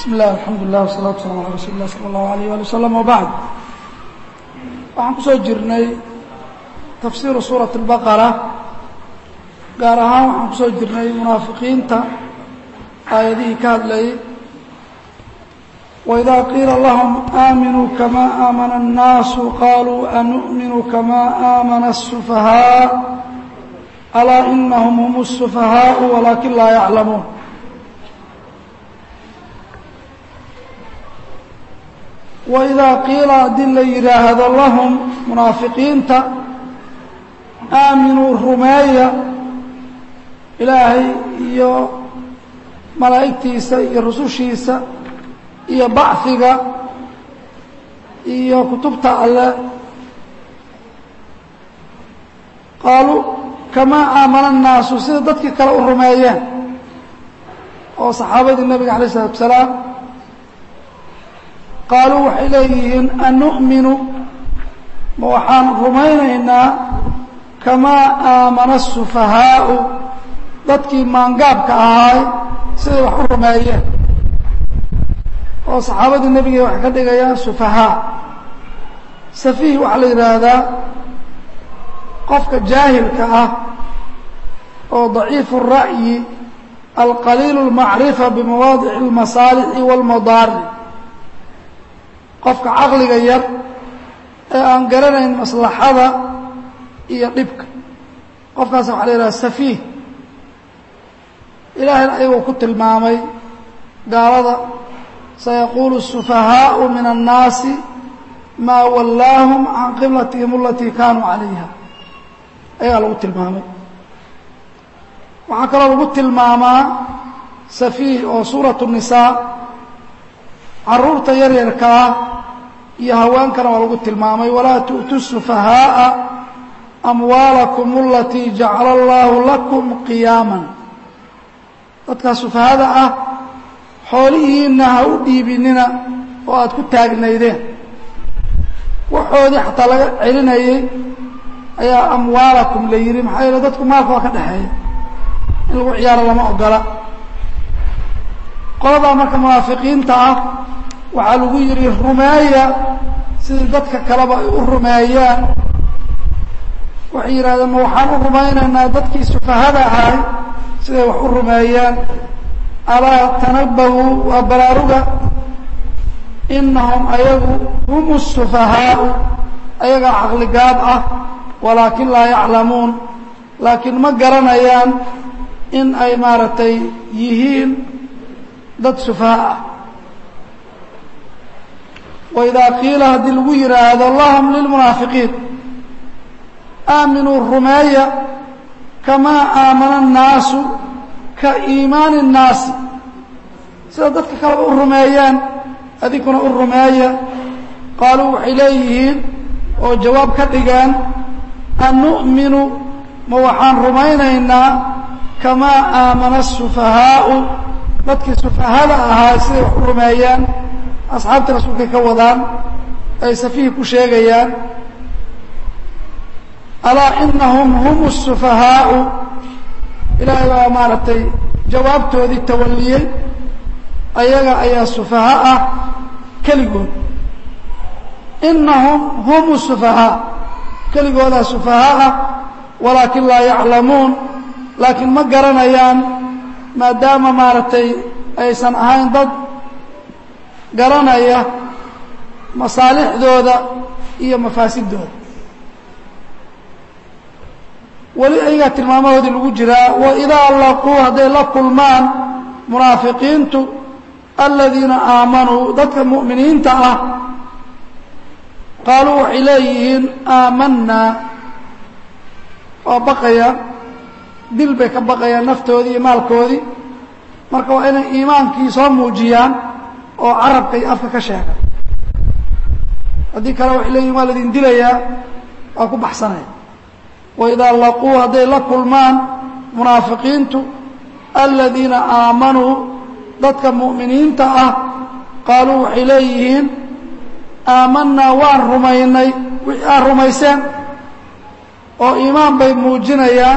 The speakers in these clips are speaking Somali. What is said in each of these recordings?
bismi illah alxamdu lilah wasalatu wasalam ala rasuuli lah sala allahu alayh ali wasalam wabacd waxaan ku soo jirnay tafsiiru suurati اlbaqara gaar ahaan waxaan ku soo jirnay munaafiqiinta aayadihii ka hadlayay waidaa qiila lahum aaminuu kama aamana الnaasu qaluu anu'minu kama aamana الsufahaa alaa inahum hum الsufahaau walaakin laa yaclamuun waidaa qiila haddii la yidhaahdo lahum munaafiqiinta aaminuu rumeeya ilaahay iyo malaa'igtiisa iyo rusushiisa iyo bachiga iyo kutubta alle qaaluu kamaa aamana الnaasu sida dadkii kale u rumeeyeen oo saxaabadii nebiga alay الsalaatu wasalaam qaaluu waxay leeyihiin anu'minu ma waxaan rumaynaynaa kamaa aamana الsufahaau dadkii maangaabka ahaay siday wax u rumeeyeen oo saxaabadii nebiga waxay ka dhigayaan sufahaa safiih waxaa la yidhaahdaa qofka jaahilka ah oo daciifu الra'yi alqaliil الmacrifa bimawaadici اlmasaalixi wاlmadaari qofka caqliga yar ee aan garanayn maslaxada iyo dhibka qofkaas waxa la yidhaha safiih ilaahayna ayagoo ku tilmaamay gaalada sayaquulu الsufahaau min الnaasi maa wallaahum can qiblatihim alatii kaanuu calayha ayagaa lagu tilmaamay waxaa kaloo lagu tilmaamaa safiih oo suuraة الnisaa caruurta yaryarka ah iyo haweenkana waa lagu tilmaamay walaa tu'tu الsufahaaa amwaalakum alatii jacala allahu lakum qiyaaman dadkaa sufahada ah xoolihiinna ha u dhiibinina oo aada ku taagnaydeen waxoodii xataa laga celinayay ayaa amwaalakum la yidhi maxaa yeele dadku maalka waa ka dhexeeya in lagu ciyaaro lama ogola qoladaa marka munaafiqiinta ah waxaa lagu yidhi rumeeya sidii dadka kaleba ay u rumeeyaan waxay yidhahdeen ma waxaan u rumaynaynaa dadkii sufahada ahay siday wax u rumeeyaan alaa tanabahu waa baraaruga inahum ayagu hum الsufahaau ayagaa caqligaab ah walaakin laa yaclamuun laakiin ma garanayaan in ay maaragtay yihiin dad sufaha ah waidaa qiila haddii lagu yidhaahdo lahum lilmunaafiqiin aaminuu rumeeya kamaa aamana الnaasu ka iimaani الnaasi sida dadka kaleba u rumeeyaan adinkuna u rumeeya qaaluu waxay leeyihiin oo jawaab ka dhigeen anu'minu ma waxaan rumaynaynaa kamaa aamana الsufahaau dadkii sufahada ahaa siday wax u rumeeyaan asxaabtii rasuulkay ka wadaan ay safihi ku sheegayaan alaa inahum hum الsufahaau ilaahay baa maaragtay jawaabtoodii tawaliyey ayaga ayaa sufaha ah keligood inahum hum الsufahaa keligoodaa sufaha ah walaakin laa yaclamuun laakiin ma garanayaan maadaama maaragtay aysan ahayn dad garanaya masaalixdooda iyo mafaasidooda weli ayagaa tilmaamahoodii lagu jiraa waidaa laquu hadday la kulmaan munaafiqiintu aladiina aamanuu dadka mu'miniinta ah qaaluu waxay leeyihiin aamanaa waa baqayaan dil bay ka baqayaan naftoodii iyo maalkoodii marka waa inay iimaankii soo muujiyaan oo carabka iyo afka ka sheegan haddii kale waxay leeyihin waa laidin dilayaa waa ku baxsanaya waidaa laquu hadday la kulmaan munaafiqiintu aladiina aamanuu dadka mu'miniinta ah qaaluu waxay leeyihiin aamanaa waan rumaynay wixii aad rumayseen oo iimaan bay muujinayaan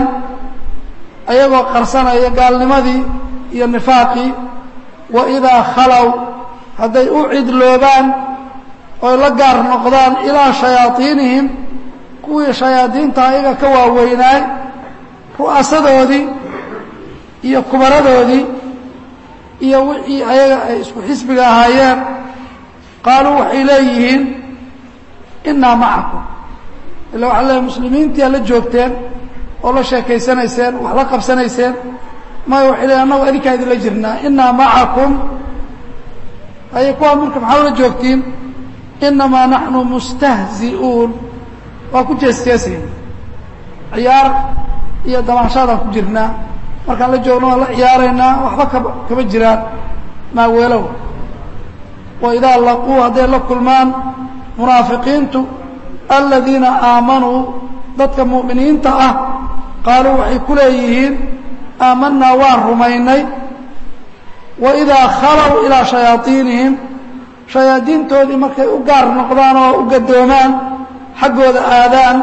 ayagoo qarsanaya gaalnimadii iyo nifaaqii waidaa khalow hadday u cidloobaan oy la gaar noqdaan ilaa shayaaiinihim kuwii shayaadiinta ayaga ka waaweynaay ru'asadoodii iyo kubaradoodii iyo wixii ayaga ay isku xisbiga ahaayeen qaaluu waxay leeyihiin innaa macakum illa waxaa leeyahy muslimiintii la joogteen oo la sheekaysanayseen wax la qabsanayseen maya waxay leeyihin annagu adinkaa idinla jirnaa innaa macakum haye kuwaa marka maxaa ula joogtiin innamaa naxnu mustahzi'uun waa ku jeesjeesayna ciyaar iyo damaashaadaan ku jirnaa markaan la joogno waan la ciyaaraynaa waxba kaba kama jiraan maaweelow wa idaa laquu hadday la kulmaan munaafiqiintu aladiina aamanuu dadka mu'miniinta ah qaaluu waxay ku leeyihiin aamanaa waan rumaynay wa idaa khalow ilaa shayaaiinihim shayaadiintoodii markay u gaar noqdaan oo u gadoomaan xaggooda aadaan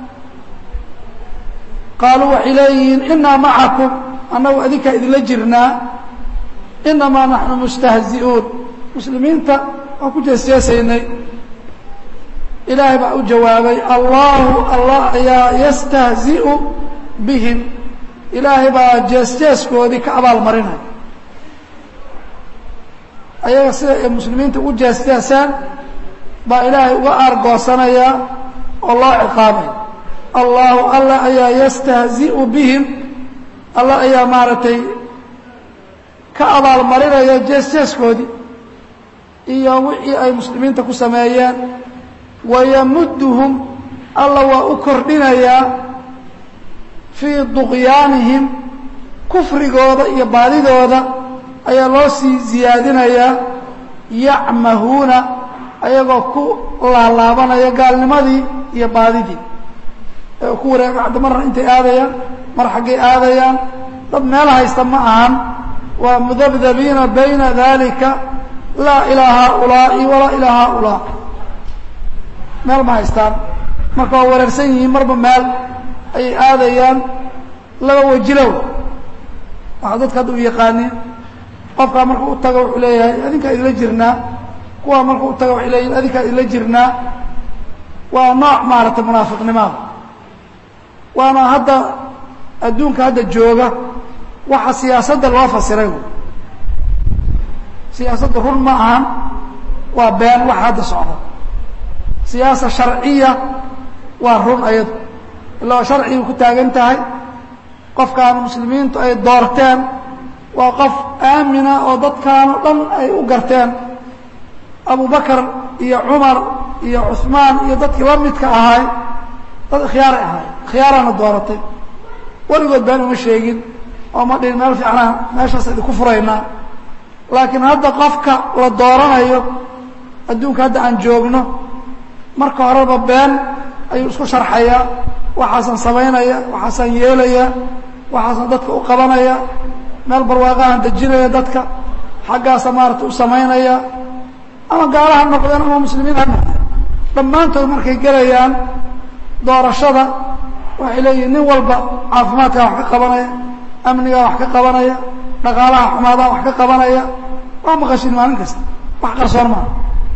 qaaluu waxay leeyihiin innaa macakum annagu adinkaa idinla jirnaa innamaa naxnu mustahzi'uun muslimiinta waan ku jeesjeesaynay ilaahay baa u jawaabay allahu allah ayaa yastahzi'u bihim ilaahay baa jeesjeeskoodii ka abaalmarinaya ayaga sida ay muslimiinta ugu jeesjeesaan baa ilaahay uga aargoosanayaa oo loo ciqaabay allahu allah ayaa yastahzi'u bihim allah ayaa maaragtay ka abaalmarinaya jeesjeeskoodii iyo wixii ay muslimiinta ku sameeyeen wayamudduhum alla waa u kordhinayaa fii duqyaanihim kufrigooda iyo baadidooda ayaa loo sii ziyaadinayaa yacmahuuna ayagoo ku laalaabanaya gaalnimadii iyo baadidii ee ku wareega hadda marna intay aadayaan mar xaggay aadayaan dad meel haysta ma ahan waa mudabdabiina bayna dalika laa ilaa haaulaa'i walaa ilaa haaulaa meel ma haystaan marka waa wareersan yihiin marba meel ayay aadayaan laba wajilow waxaa dadka hadda u yaqaaniin qofkaa marka u taga wuxuu leeyahay adinkaa idinla jirnaa kuwaa marka u taga waxay leeyihin adinkaa idinla jirnaa waa nooc maaragtay munaafiqnimada waana hadda adduunka hadda jooga waxa siyaasadda loo fasiray siyaasadda run ma ahan waa been waxa hadda socda siyaasa sharciya waa run ayadu ilaa sharcigay ku taagan tahay qofkaan muslimiintu ay doorteen waa qof aamina oo dadkaan oo dhan ay u garteen abubakar iyo cumar iyo cusmaan iyo dadkii la midka ahay dad khiyaaray ahay khiyaaraana dooratay weligood been uma sheegin oo ma dhihin meel fiicnaa meeshaas idinku furaynaa laakiin hadda qofka la dooranayo adduunka hadda aan joogno marka horeba been ayuu isku sharxayaa waxaasaan samaynaya waxaasaan yeelaya waxaasaan dadka u qabanaya meel barwaaqahan dejinaya dadka xaggaasa maarata u samaynaya ama gaala ha noqdeen ama muslimiin ha noqdeen dhammaantood markay gelayaan doorashada waxay leeyihin nin walba caafimaadkaa wax ka qabanaya amnigaa wax ka qabanaya dhaqaalaha xumaadaa wax ka qabanaya waa maqashin maalin kasta wax qarsoon maa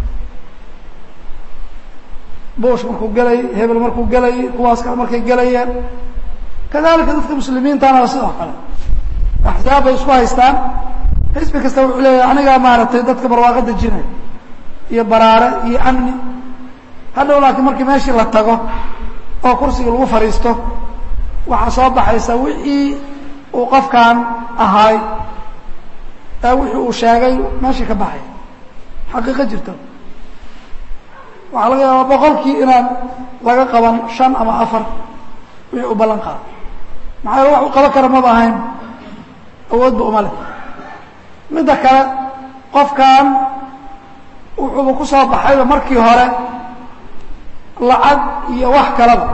bush markuu gelayay hebel markuu gelayay kuwaas kale markay gelayeen kadalika dadka muslimiintana waa sidoo kale axzaab bay isku haystaan xisbi kasta wuxuu leeyahay anigaa maaragtay dadka barwaaqo dejinaya iyo baraare iyo amni hadhow laakiin markii meeshii la tago oo kursiga lagu fadhiisto waxaa soo baxaysa wixii uu qofkan ahaay ee wixii uu sheegay meeshii ka baxay xaqiiqo jirta waxaa laga yaabaa boqolkii inaan laga qaban shan ama afar wixii u ballan qaado maxaa wax u qaban kara maba ahayn awoodba uma leh midda kale qofkan wuxuuba ku soo baxayba markii hore lacag iyo wax kaleba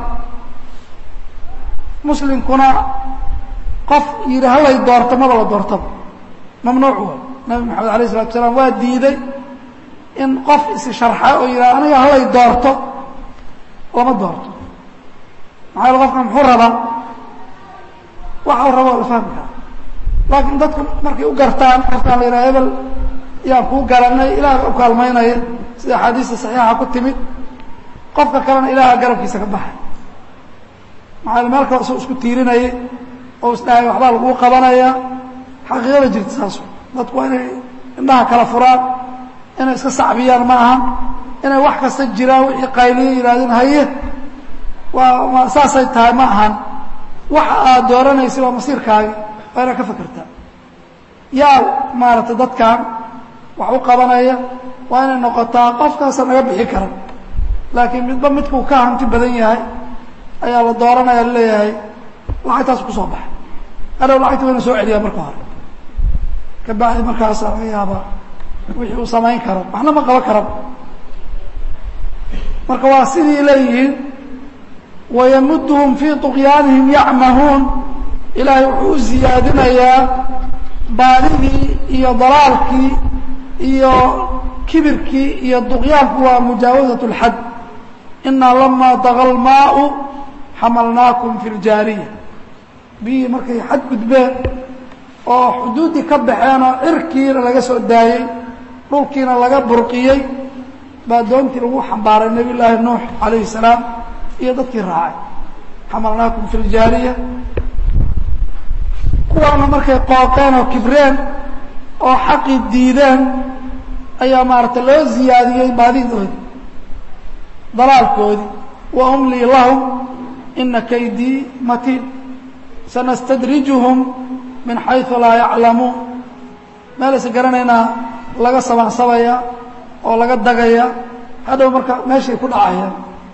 muslimkuna qof yidhi halay doorto maba la doortaba mamnuuc way nabi maxamed alayh isalatu salaam waa diiday in qof isi sharxa oo yidhaha aniga halay doorto lama doorto maxaa yaele qofkan muxuu rabaa waxa u raba waa la fahmi karaa laakiin dadku markay u gartaan qofkaan la yidhaha hebel yaan kuu garanay ilaah u kaalmaynaya sida axaadiista saxiixa ku timid qofka kalena ilaaha garabkiisa ka baxay maxaa meel kale isoo isku tiirinayay oo isdhahay waxbaa laguu qabanaya xaqiiqada jirta saasu dadku waa inay indhaha kala furaan inay iska sacbiyaan ma aha inay wax kasta jiraan wixii qayliyo yidhahdeen haye waa saasay tahay ma ahan waxa aad dooranaysa waa masiirkaagi waa inaad ka fakertaa yaa maaragtay dadkan wax u qabanaya waa inay noqotaa qofkaasa naga bixi kara laakiin midba midkuu ka hanti badan yahay ayaa la dooranaya laleeyahay lacagtaas ku soo baxay hadhow lacagta wayna soo celiyaa marka hore kabacdi markaasa laga yaabaa wixii uu samayn karo waxna ma qaban karaba marka waa sidii leeyihiin wayamudhum fii طuqyaanihim yacmahuun ilaahay wuxuu u ziyaadinayaa baadidii iyo dalaalkii iyo kibirkii iyo duqyaanku waa mujaawazaة اlxad inaa lama daga lmaau xamalnaakum fi ljaariya biyihii markay xad gudbeen oo xuduuddii ka baxeen oo cirkiina laga soo daayey dhulkiina laga burqiyey baa doontii lagu xambaaray nebiy llaahi nuux calayhi salaam iyo dadkii raacay xamalnaakum fi ljaariya kuwaana markay qooqeen oo kibreen oo xaqii diideen ayaa maaragtay loo ziyaadiyey baadidoodi dalaalkoodii wa umlii lahum ina kaydii matiin sanastadrijuhum min xayثu laa yaclamuun meelaysa garanaynaa laga sabaansabaya oo laga dagaya hadhow marka meeshay ku dhacayaan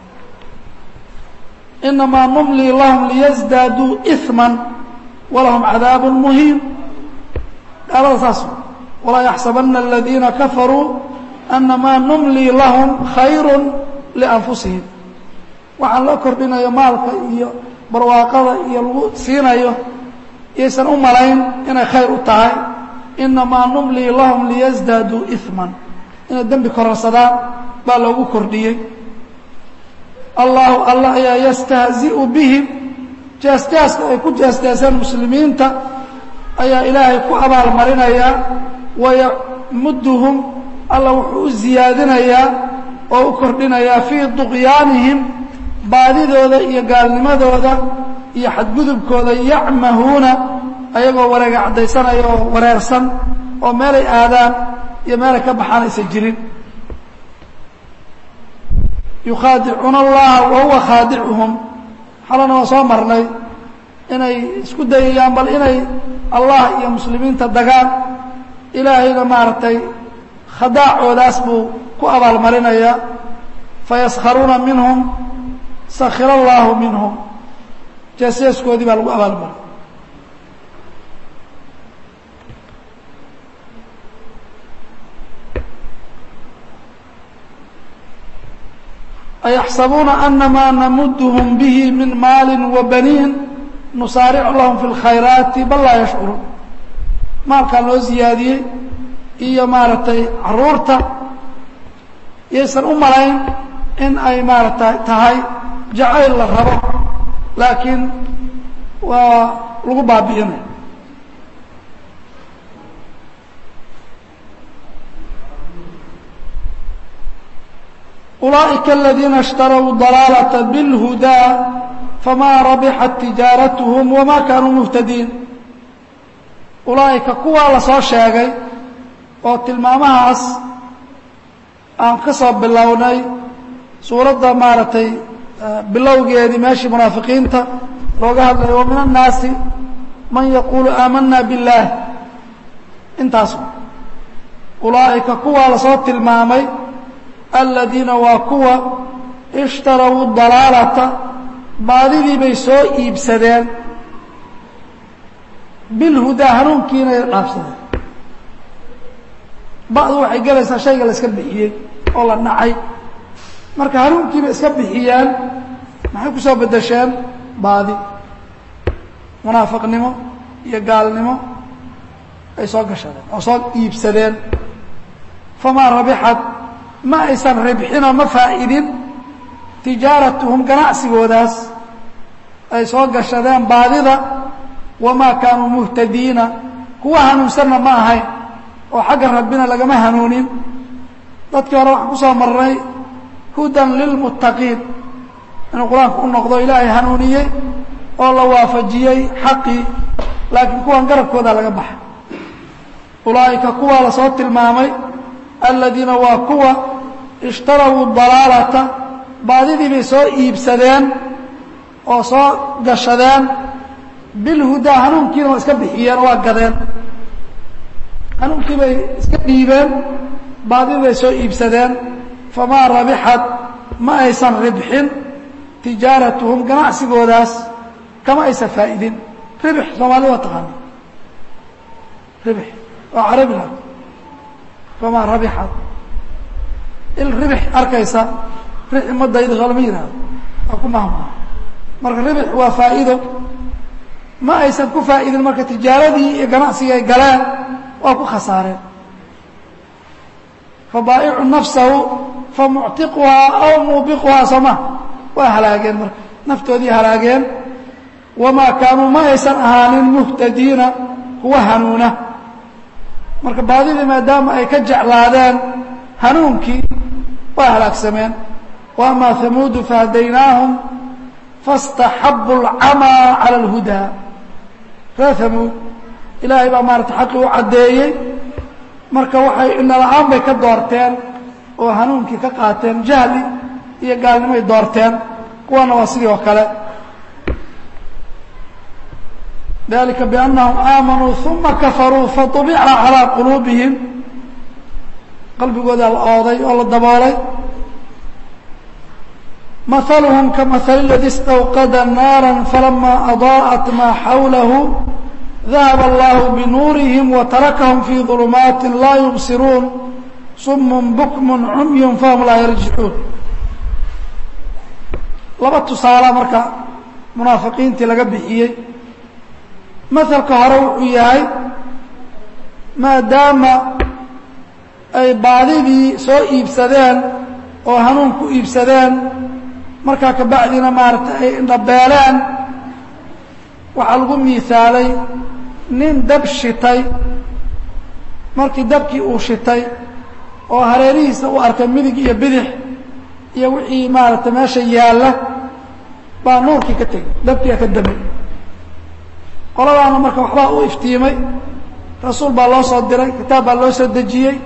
inamaa numlii lahum liyasdaaduu إثma walahum cadaab muhiim gaalada saas walaa yaxsabana aladiina kafaruu anamaa numlii lahum khayr lianfusihim waxaan loo kordhinayo maalka iyo barwaaqada iyo lagu siinayo yaysan u malayn inay khayr u tahay inamaa numlii lahum liyasdaaduu إثma inay dembi kororsadaan baa loogu kordhiyey allahu allah ayaa yastahzi'u bihim jeesjeeska ay ku jeesjeeseen muslimiinta ayaa ilaahay ku abaalmarinayaa wayamudduhum alla wuxuu u ziyaadinayaa oo u kordhinayaa fii duqyaanihim baadidooda iyo gaalnimadooda iyo xadgudubkooda yacmahuuna ayagoo wareega caddaysanaya oo wareersan oo meelay aadaan iyo meelay ka baxaan aysan jirin yukhaadicuuna allaha wa huwa khaadicuhum xalana waa soo marnay inay isku dayayaan bal inay allah iyo muslimiinta dagaan ilaahayna maaragtay khadaacoodaas buu ku abaalmarinayaa fayaskharuuna minhum sakhir allaahu minhum jeesjeeskoodii baa lagu abaalmaray ayaxsabuuna anamaa namudhum bihi min maali wabaniin nusaaricu lahum fi اlkhayraati bal laa yashcuruun maalkaan loo ziyaadiyey iyo maaragtay caruurta yaysan u malayn in ay maaragtay tahay jacayl la rabo laakiin waa lagu baabi'inay ulaaئika aladiina اshtarوا ضalaalة bاlhudaa famaa rabixat tijaaratuhum wama kaanuu muhtadiin ulaa'ika kuwaa la soo sheegay oo tilmaamahaas aan ka soo bilownay suuradda maaragtay bilowgeedii meeshii munaafiqiinta looga hadlayo wa min الnaasi man yaquulu aamana biاllaah intaas ulaa'ika kuwaa lasoo tilmaamay aladiina waa kuwa ishtarawuu dalaalata baadidii bay soo iibsadeen bilhudaa hanuunkiinay dhaafsadeen ba'du waxay gelaysaa shayga la iska bixiyey oo la nacay marka hanuunkiibay iska bixiyeen maxay ku soo beddesheen baadi munaafiqnimo iyo gaalnimo ay soo gashadeen oo soo iibsadeen famaa rabixat ma aysan ribxinoo ma faa'idin tijaaratuhum ganacsigoodaas ay soo gashadeen baadida wamaa kaanuu muhtadiina kuwa hanuunsanna ma ahayn oo xagga rabbina lagama hanuunin dadkii hore waxaan ku soo marnay hudan lilmuttaqiin inuu qur-aanku u noqdo ilaahay hanuuniyey oo la waafajiyey xaqii laakiin kuwan garabkooda laga baxa ulaa'ika kuwaa lasoo tilmaamay aladiina waa kuwa ishtarawuu dalaalata baadidii bay soo iibsadeen oo soo gashadeen bilhudaa hanuunkiina waa iska bixiyeen oo waa gadeen hanuunkii bay iska dhiibeen baadidii bay soo iibsadeen famaa rabixad ma aysan ribxin tijaaratuhum ganacsigoodaas kama aysan faa'idin ribx soomaalida waa taqaana ribx waa carabila famaa rabixad il ribx arkaysa rixi madaydo lama yihahdo waa ku mahmaa marka ribx waa faa'iido ma aysan ku faa'idin marka tijaaradii iyo ganacsigii ay galeen waa ku khasaareen fabaa'icu nafsahu famuctiquhaa aw muubiquhaa sooma waa halaageen marka naftoodii halaageen wamaa kaanuu ma aysan ahaanin muhtadiina kuwa hanuuna marka baadidii maadaama ay ka jeclaadeen hanuunkii waa halaagsameen wa amaa hamuudu fahadaynaahum faاstaxabu اlcamaa calى اlhudaa reer hamuud ilaahay baa maarata xaqii u caddeeyey marka waxay indhala-aan bay ka doorteen oo hanuunkii ka qaateen jahli iyo gaalnimoay doorteen kuwana waa sidii oo kale dalika biannahum aamanuu uma kafaruu faطubica calىa quluubihim qalbigoodaa la ooday oo la daboolay mahaluhum kamahali اladi istawqada naara falama adaa'at maa xawlahu dahab allahu binuurihim watarakahum fii ظulumaati laa yubsiruun sum bukm cumy fahum laa yarjicuun laba tusaala marka munaafiqiintii laga bixiyey mahalka hore wuxuu yahay maadaama ay baadidii soo iibsadeen oo hanuun ku iibsadeen markaa kabacdina maaragtay ay indhabeeleen waxaa lagu miisaalay nin dab shitay markii dabkii uu shitay oo hareerihiisa u arkay midig iyo bidix iyo wixii maaragtay meesha yaalla baa nuurkii ka tegey dabkiia ka damay qoladaana marka waxbaa u iftiimay rasuul baa loo soo diray kitaab baa loo soo dejiyey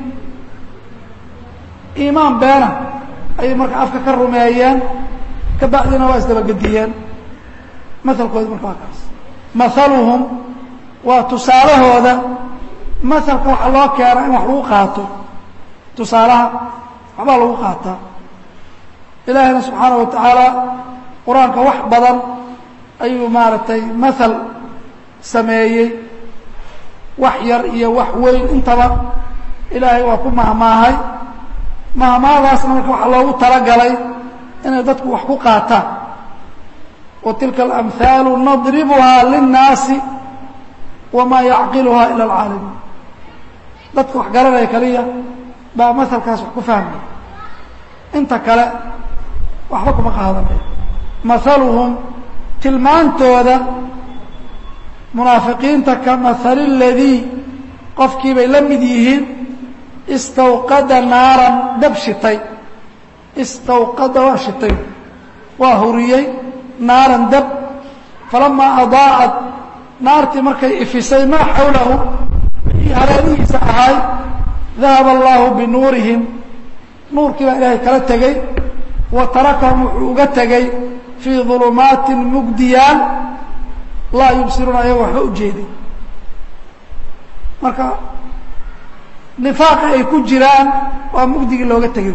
iimaan beena ayay marka afka ka rumeeyeen ka bacdina waa isdabagediyeen mahalkoodi marka waa kaas mahaluhum waa tusaalahooda mahalka waxaa loo keena in wax lagu qaato tusaalaha waxbaa lagu qaataa ilaahina subxaana wa tacaala qur-aanka wax badan ayuu maaragtay mahal sameeyey wax yar iyo wax weyn intaba ilaahay waa ku mahmaahay mahmaadaasna marka waxaa loogu talagalay inay dadku wax ku qaataan wa tilka alamhaalu nadribuhaa linnaasi wamaa yacqiluhaa ila alcaalamiin dadka wax garanaya kaliya baa mahalkaas wax ku fahmaya inta kale waxba kuma qaadanayo mahaluhum tilmaantooda munaafiqiinta ka mahali ladii qofkii bay la mid yihiin istawqada naaran dab shitay istawqada waa shitay waa huriyey naaran dab falamaa adaa'at naartii markay ifisay maa xawlahu wixii hareerihiisa ahay dahaba allaahu binuurihim nuurkii baa ilaahay kala tegey wa tarakahum wuxuu uga tegey fii ظulumaatin mugdiyaan laa yubsiruuna ayago waxba u jeedin marka nifaaqa ay ku jiraan waa mugdigii looga tegay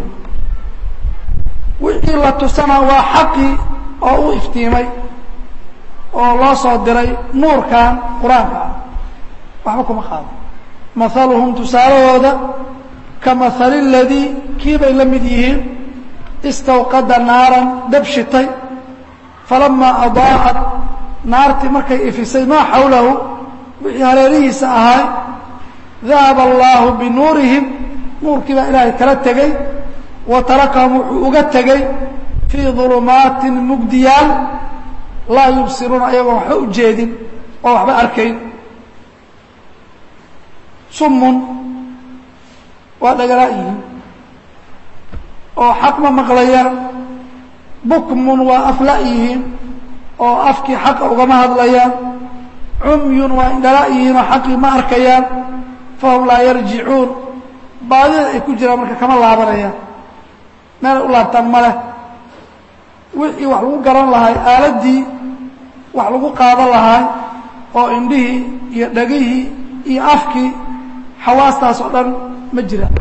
wixii la tusana waa xaqii oo u iftiimay oo loo soo diray nuurkan qur-aanka ah waxba kuma qaado mahaluhum tusaalahooda ka mahali ladii kii bay la mid yihiin istawqada naaran dab shitay falamaa adaa'at naartii markay ifisay maa xawlahu wixii hareerihiisa ahay dahaba allaahu binuurihim nuurkii baa ilaahay kala tegey wa tarakahum wuxuu uga tegey fii ظulumaatin mugdiyaal laa yubsiruuna ayagoon waxba u jeedin oo waxba arkayn summun waa dhagalaa yihiin oo xaq ma maqlayaan bukmun waa afla yihiin oo afkii xaqa ugama hadlayaan cumyun waa indhala yihiin oo xaqii ma arkayaan fahum laa yarjicuun baadida ay ku jiraan marka kama laabanayaan meelay u laabtaan ma leh wixii wax lagu garan lahay aaladdii wax lagu qaadan lahay oo indhihii iyo dhegihii iyo afkii xawaastaas oo dhan ma jiraan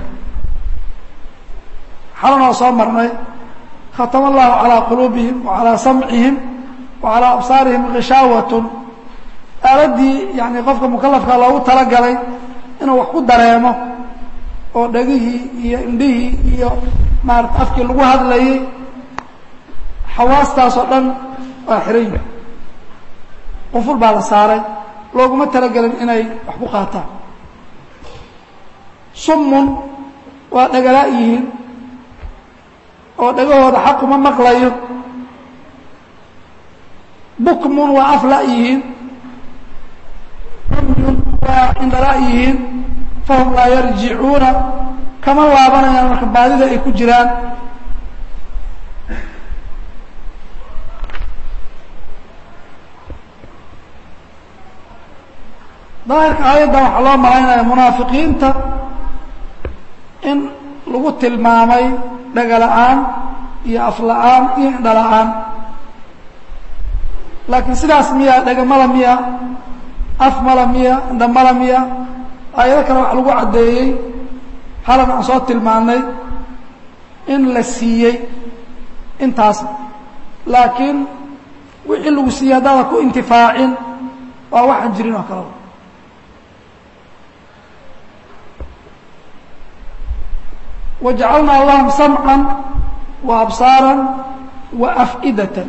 xalan oo soo marnay khatama allahu calaa quluubihim wa calaa samcihim wa calaa absaarihim kishaawatun aaladdii yani qofka mukalafka loogu talagalay inuu wax ku dareemo oo dhegihii iyo indhihii iyo maarata afkii lagu hadlayay xawaastaas oo dhan waa xiran yihi quful baa la saaray looguma talagelin inay wax ku qaataan summun waa dhagalaa yihiin oo dhagahooda xaquma maqlayo bukmun waa afla yihiin cumyun waa indhala yihiin fahum laa yarjicuuna kama laabanayaan marka baadida ay ku jiraan daahirka aayaddan waxaa loo malaynaya munaafiqiinta in lagu tilmaamay dhagala'aan iyo afla'aan iyo indhala-aan laakiin sidaas miya dhagamala miya af mala miya indhamala miya aayado kale waxa lagu caddeeyey halan aan soo tilmaannay in la siiyey intaas laakiin wixii lagu siiyey haddaadan ku intifaacin waa waxaan jirin oo kaleba wajacalnaa lahum samcan wa absaaran wa af'idatan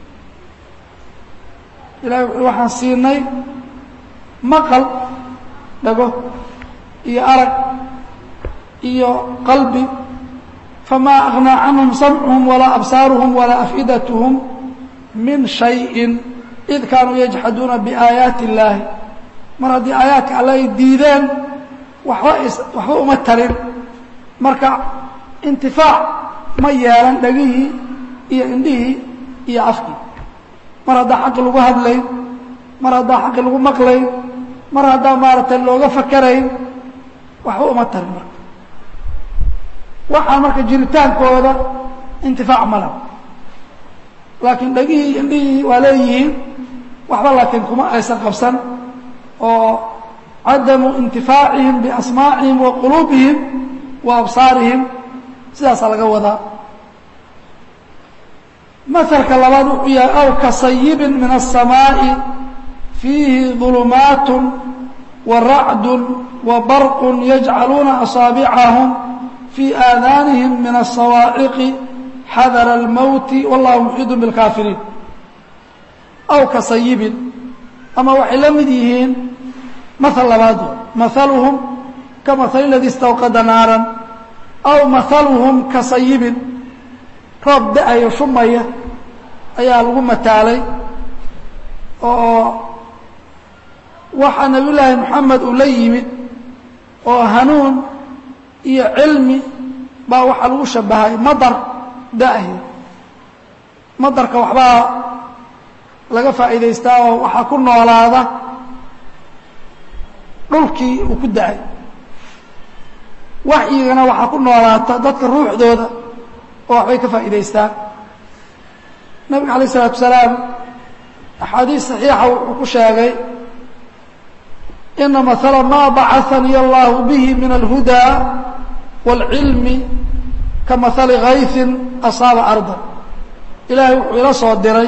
ilahay wuxuu waxaan siinay maqal dhago iyo arag iyo qalbi famaa agnaa canhum samcuhum walaa absaaruhum walaa af'idatuhum min shayin id kaanuu yajxaduuna biaayaati illaahi mar haddii aayaadka alle ay diideen waxba waxba uma tarin marka intifaac ma yeelan dhegihii iyo indhihii iyo afkii mar haddaa xaqi lagu hadlayn mar haddaa xaqi lagu maqlayn mar haddaa maaragtay looga fakarayn waxba uma tarin marka waxaa marka jiritaankooda intifaac ma laha laakiin dhegihii indhihii waa leeyihiin waxba laakiin kuma aysan qabsan oo cadamu intifaacihim biasmaacihim wa quluubihim wa absaarihim sidaasaa laga wadaa mahalka labaad wuxuu yahay aw ka sayibin min الsamaaءi fiihi ظulumaat wa racdu wa barq yajcaluuna asaabicahum fii aadaanihim min الsawaaciqi xadara اlmowti wallahu muxiidu biاlkaafiriin aw ka sayibin ama waxay la mid yihiin mahal labaad mahaluhum ka mahali ladii istawqada naaran aw mahaluhum ka sayibin roob da-ayo shumaya ayaa lagu mataalay oo waxaa nabiy llaahi moxamed uu la yimid oo hanuun iyo cilmi baa waxaa lagu shabahay madar da-ayo madarka waxbaa laga faa'iidaystaa oo waxaa ku noolaada dhulkii uu ku da-ay waxyigana waxaa ku noolaata dadka ruuxdooda oo waxbay ka faa'iidaystaan nabiga alayه الsalaatu wasalaam axaadiis صaxiixa wuxuu ku sheegay ina maala ma bacahanii allahu bihi min alhuda wاlcilmi ka mahali kayثin asaaba arda ilaahay wuxuu ila soo diray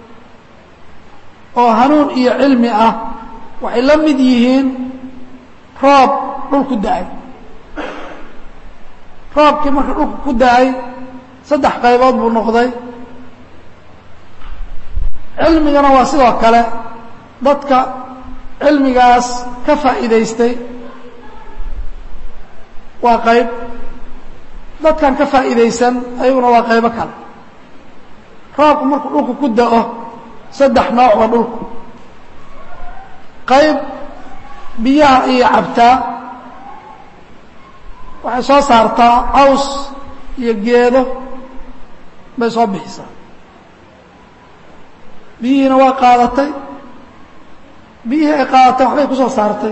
oo hanuun iyo cilmi ah waxay la mid yihiin roob dhul ku da-ay roobkii marka dhulku ku da-ay saddex qaybood buu noqday cilmigana waa sidoo kale dadka cilmigaas ka faa'iidaystay waa qayb dadkan ka faa'iidaysan ayaguna waa qaybo kale roobku markuu dhulku ku da-o saddex nooc waa dhulku qayb biyaha iyo cabtaa waxay soo saartaa caws iyo geedo bay soo bixisaa biyihiina waa qaadatay biyihii ay qaadatay waxbay ku soo saartay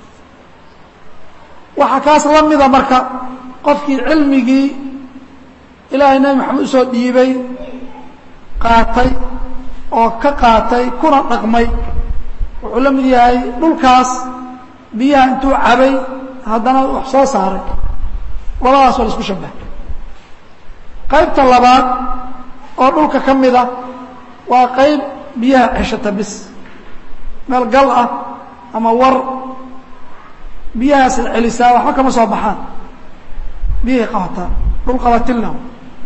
waxaa kaas la mida marka qofkii cilmigii ilaahay nebi maxamed usoo dhiibay qaatay oo ka qaatay kuna dhaqmay wuxuu la mid yahay dhulkaas biyaha intuu cabay haddana wax soo saaray labadaas waa la isku shabahay qaybta labaad oo dhulka ka mida waa qayb biyaha ceshata bis meel gal ah ama war biyahaasay celisaa waxba kama soo baxaan biyahay qabataan dhul qabatin lahu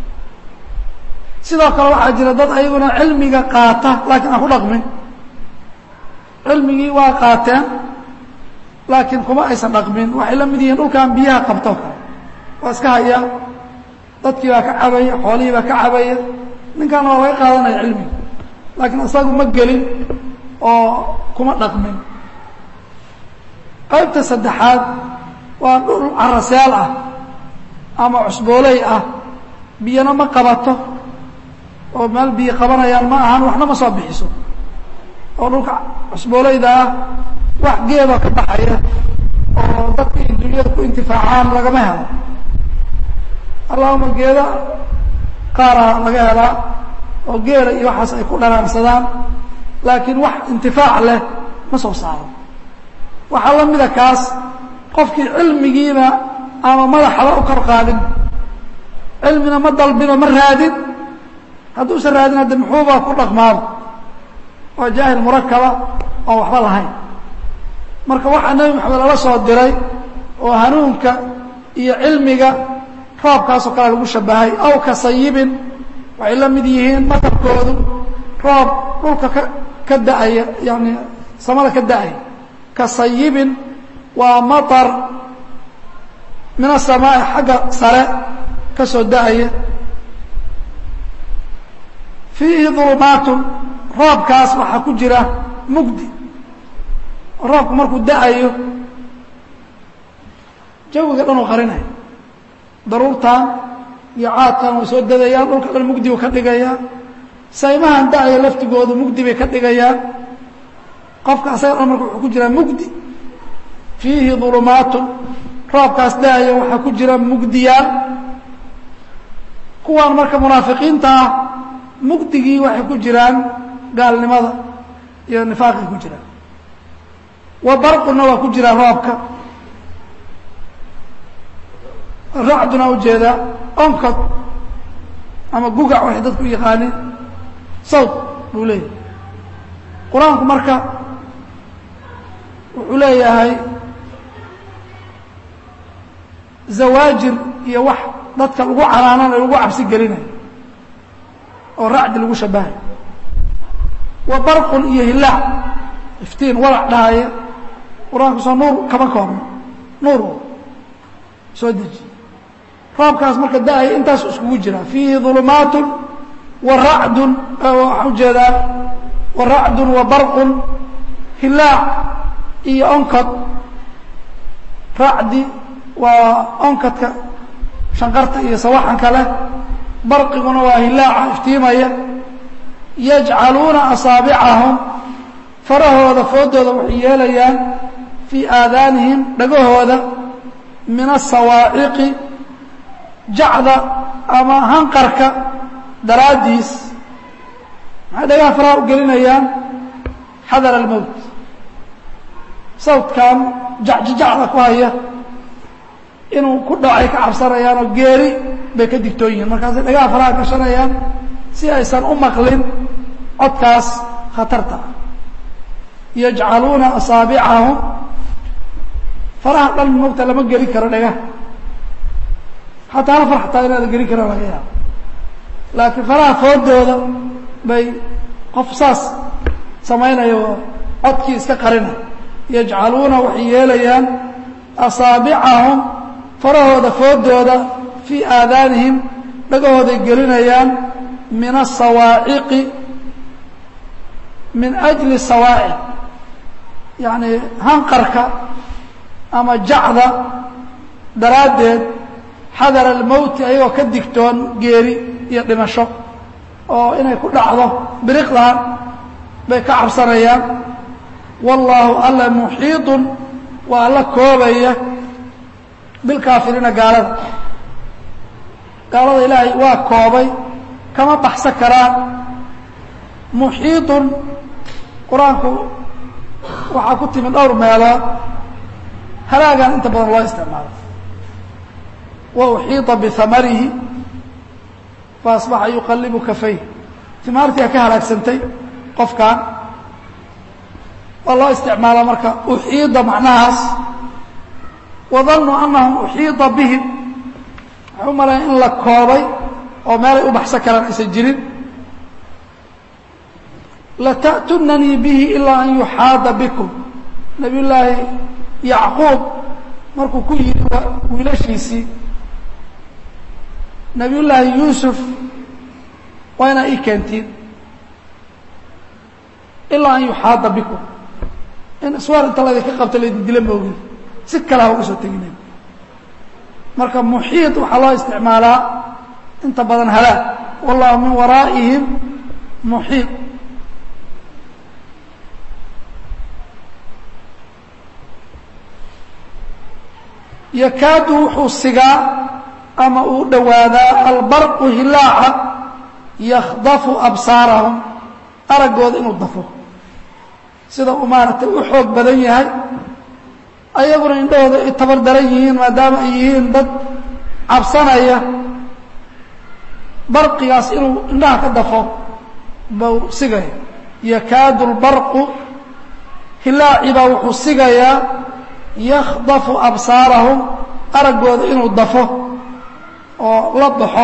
sidoo kale waxaa jira dad ayaguna cilmiga qaata laakiin aan ku dhaqmin cilmigii waa qaateen laakiin kuma aysan dhaqmin waxay la mid yihiin dhulkan biyaha qabto kale waa iska haya dadkii baa ka cabaya xoolihii baa ka cabaya ninkaana waa laga qaadanaya cilmiga laakiin isagu ma gelin oo kuma dhaqmin qaybta saddexaad waa dhul carasyaal ah ama cusbooley ah biyana ma qabato oo meel biyo qabanayaan ma ahan waxna ma soo bixiso oo dhulka cusbooleyda ah wax geedoo ka baxaya oo dadka iyo dunyada ku intifaacaan lagama helo allahuma geeda qaara laga helaa oo geela iyo waxaas ay ku dhanaansadaan laakiin wax intifaac leh ma soo saaro waxaa la mida kaas qofkii cilmigiina ama madaxaba u kor qaadin cilmina ma dalbino ma raadin hadduusan raadin hadde muxuuba ku dhaqmaaba waa jaahil murakaba oon waxba lahayn marka waxaa nebi maxamed lala soo diray oo hanuunka iyo cilmiga roobkaasoo kale lagu shabahay aw ka sayibin waxay la mid yihiin matarkoodu roob dhulka ka ka da-aya yani samada ka da-aya ka sayibin waa maطar min aلsamaaءi xagga sare ka soo da-aya fiihi ظulumaatun roobkaas waxaa ku jira mugdi roobku markuu da-ayo jawiga dhan uu qarinaya daruurtan iyo caadkan way soo dadayaan dhulka dhan mugdi buu ka dhigayaa saymahan da-aya laftigoodu mugdi bay ka dhigayaan qofka asaga dhan marka wuxuu ku jiraa mugdi fiihi ظulumaatun roobkaas da-aya waxaa ku jira mugdiyaal kuwaan marka munaafiqiinta ah mugdigii waxay ku jiraan gaalnimada iyo nifaaqay ku jiraan wa barquna waa ku jiraa roobka racduna ujeedaa onkod ama gugac waxay dadku u yaqaaniin sawt buu leeyahay qur-aanku marka wuxuu leeyahay zawaajir iyo wax dadka lagu canaananayo lagu cabsi gelinayo oo racdi lagu shabahay wa barqun iyo hilaac iftiin walac dhahaya qur-aanku soo nuur kama koobno nuur soo deji roobkaas marka da-aya intaasu iskugu jira fiihi ظulumaatun wa racdun waxaan ujeedaa wa racdun wa barqun hilaac iyo onkod racdi waa onkadka shanqarta iyo sawaxanka leh barqiguna waa hilaaca iftiimaya yajcaluuna asaabicahum farahooda foodooda waxay yeelayaan fii aadaanihim dhagahooda min asawaaciqi jacda ama hanqarka daraaddiis maxay dhagaha faraha u gelinayaan xadar almowt sawdkan jacjijacda ku haya inuu ku dhacay ka cabsanayaan oo geeri bay ka digtoon yihiin markaasay dhagaha faraha gashanayaan si aysan u maqlin codkaas khatarta ah yajcaluuna asaabicahum faraha dhan mogta lama geli karo dhagaha xataa hal far xataa inaada geli karo laga yaabo laakiin faraha foodooda bay qof saas samaynayo oo codkii iska qarina yajcaluuna waxay yeelayaan asaabicahum farahooda foodooda fii aadaanihim dhagahooday gelinayaan min asawaaciqi min ajli sawaaciq yacni hanqarka ama jacda daraaddeed xadara almowti ayagoo ka digtoon geeri iyo dhimasho oo inay ku dhacdo biriqdan bay ka cabsanayaan wallaahu alla muxiiطun waa alla koobaya bilkaafiriina gaalada gaalada ilaahay waa koobay kama baxsan karaan muxiiطun qur-aanku waxaa ku timi dhowr meelood halaagan inta badan loo isticmaalo wa uxiiطa bihamarihi faasbaxa yuqallibu kafayh timaartiga ka halaagsantay qofkan waa loo isticmaala marka uxiida macnahaas wadannuu annahum uxiida bihim waxay u malaya in la koobay oo meelay u baxsan karaan aysan jirin lata'tunanii bihi ilaa an yuxaada bikum nabiy llaahi yacquub markuu ku yidhi wiilashiisii nabiy llaahi yuusuf waa inaa ii keentiin ilaa an yuxaada bikum in iswaar inta laydinka qabto laydin dila moogin si kale ha uga soo teginen marka muxiid waxaa loo isticmaalaa inta badan halaag wallahu min waraa'ihim muxiid yakaadu wuxuu sigaa ama uu dhowaadaa albarqu hilaaca yakhdafu absaarahum araggooda inuu dafo sida uu maaragtay u xoog badan yahay ayaguna indhahooda ay tabar daran yihiin maadaama ay yihiin dad cabsanaya barqigaas inuu indhaha ka dafo bau sigaya yakaadu lbarqu hilaaci baa wuxuu sigayaa yakhdafu absaarahum araggooda inuu dafo oo la baxo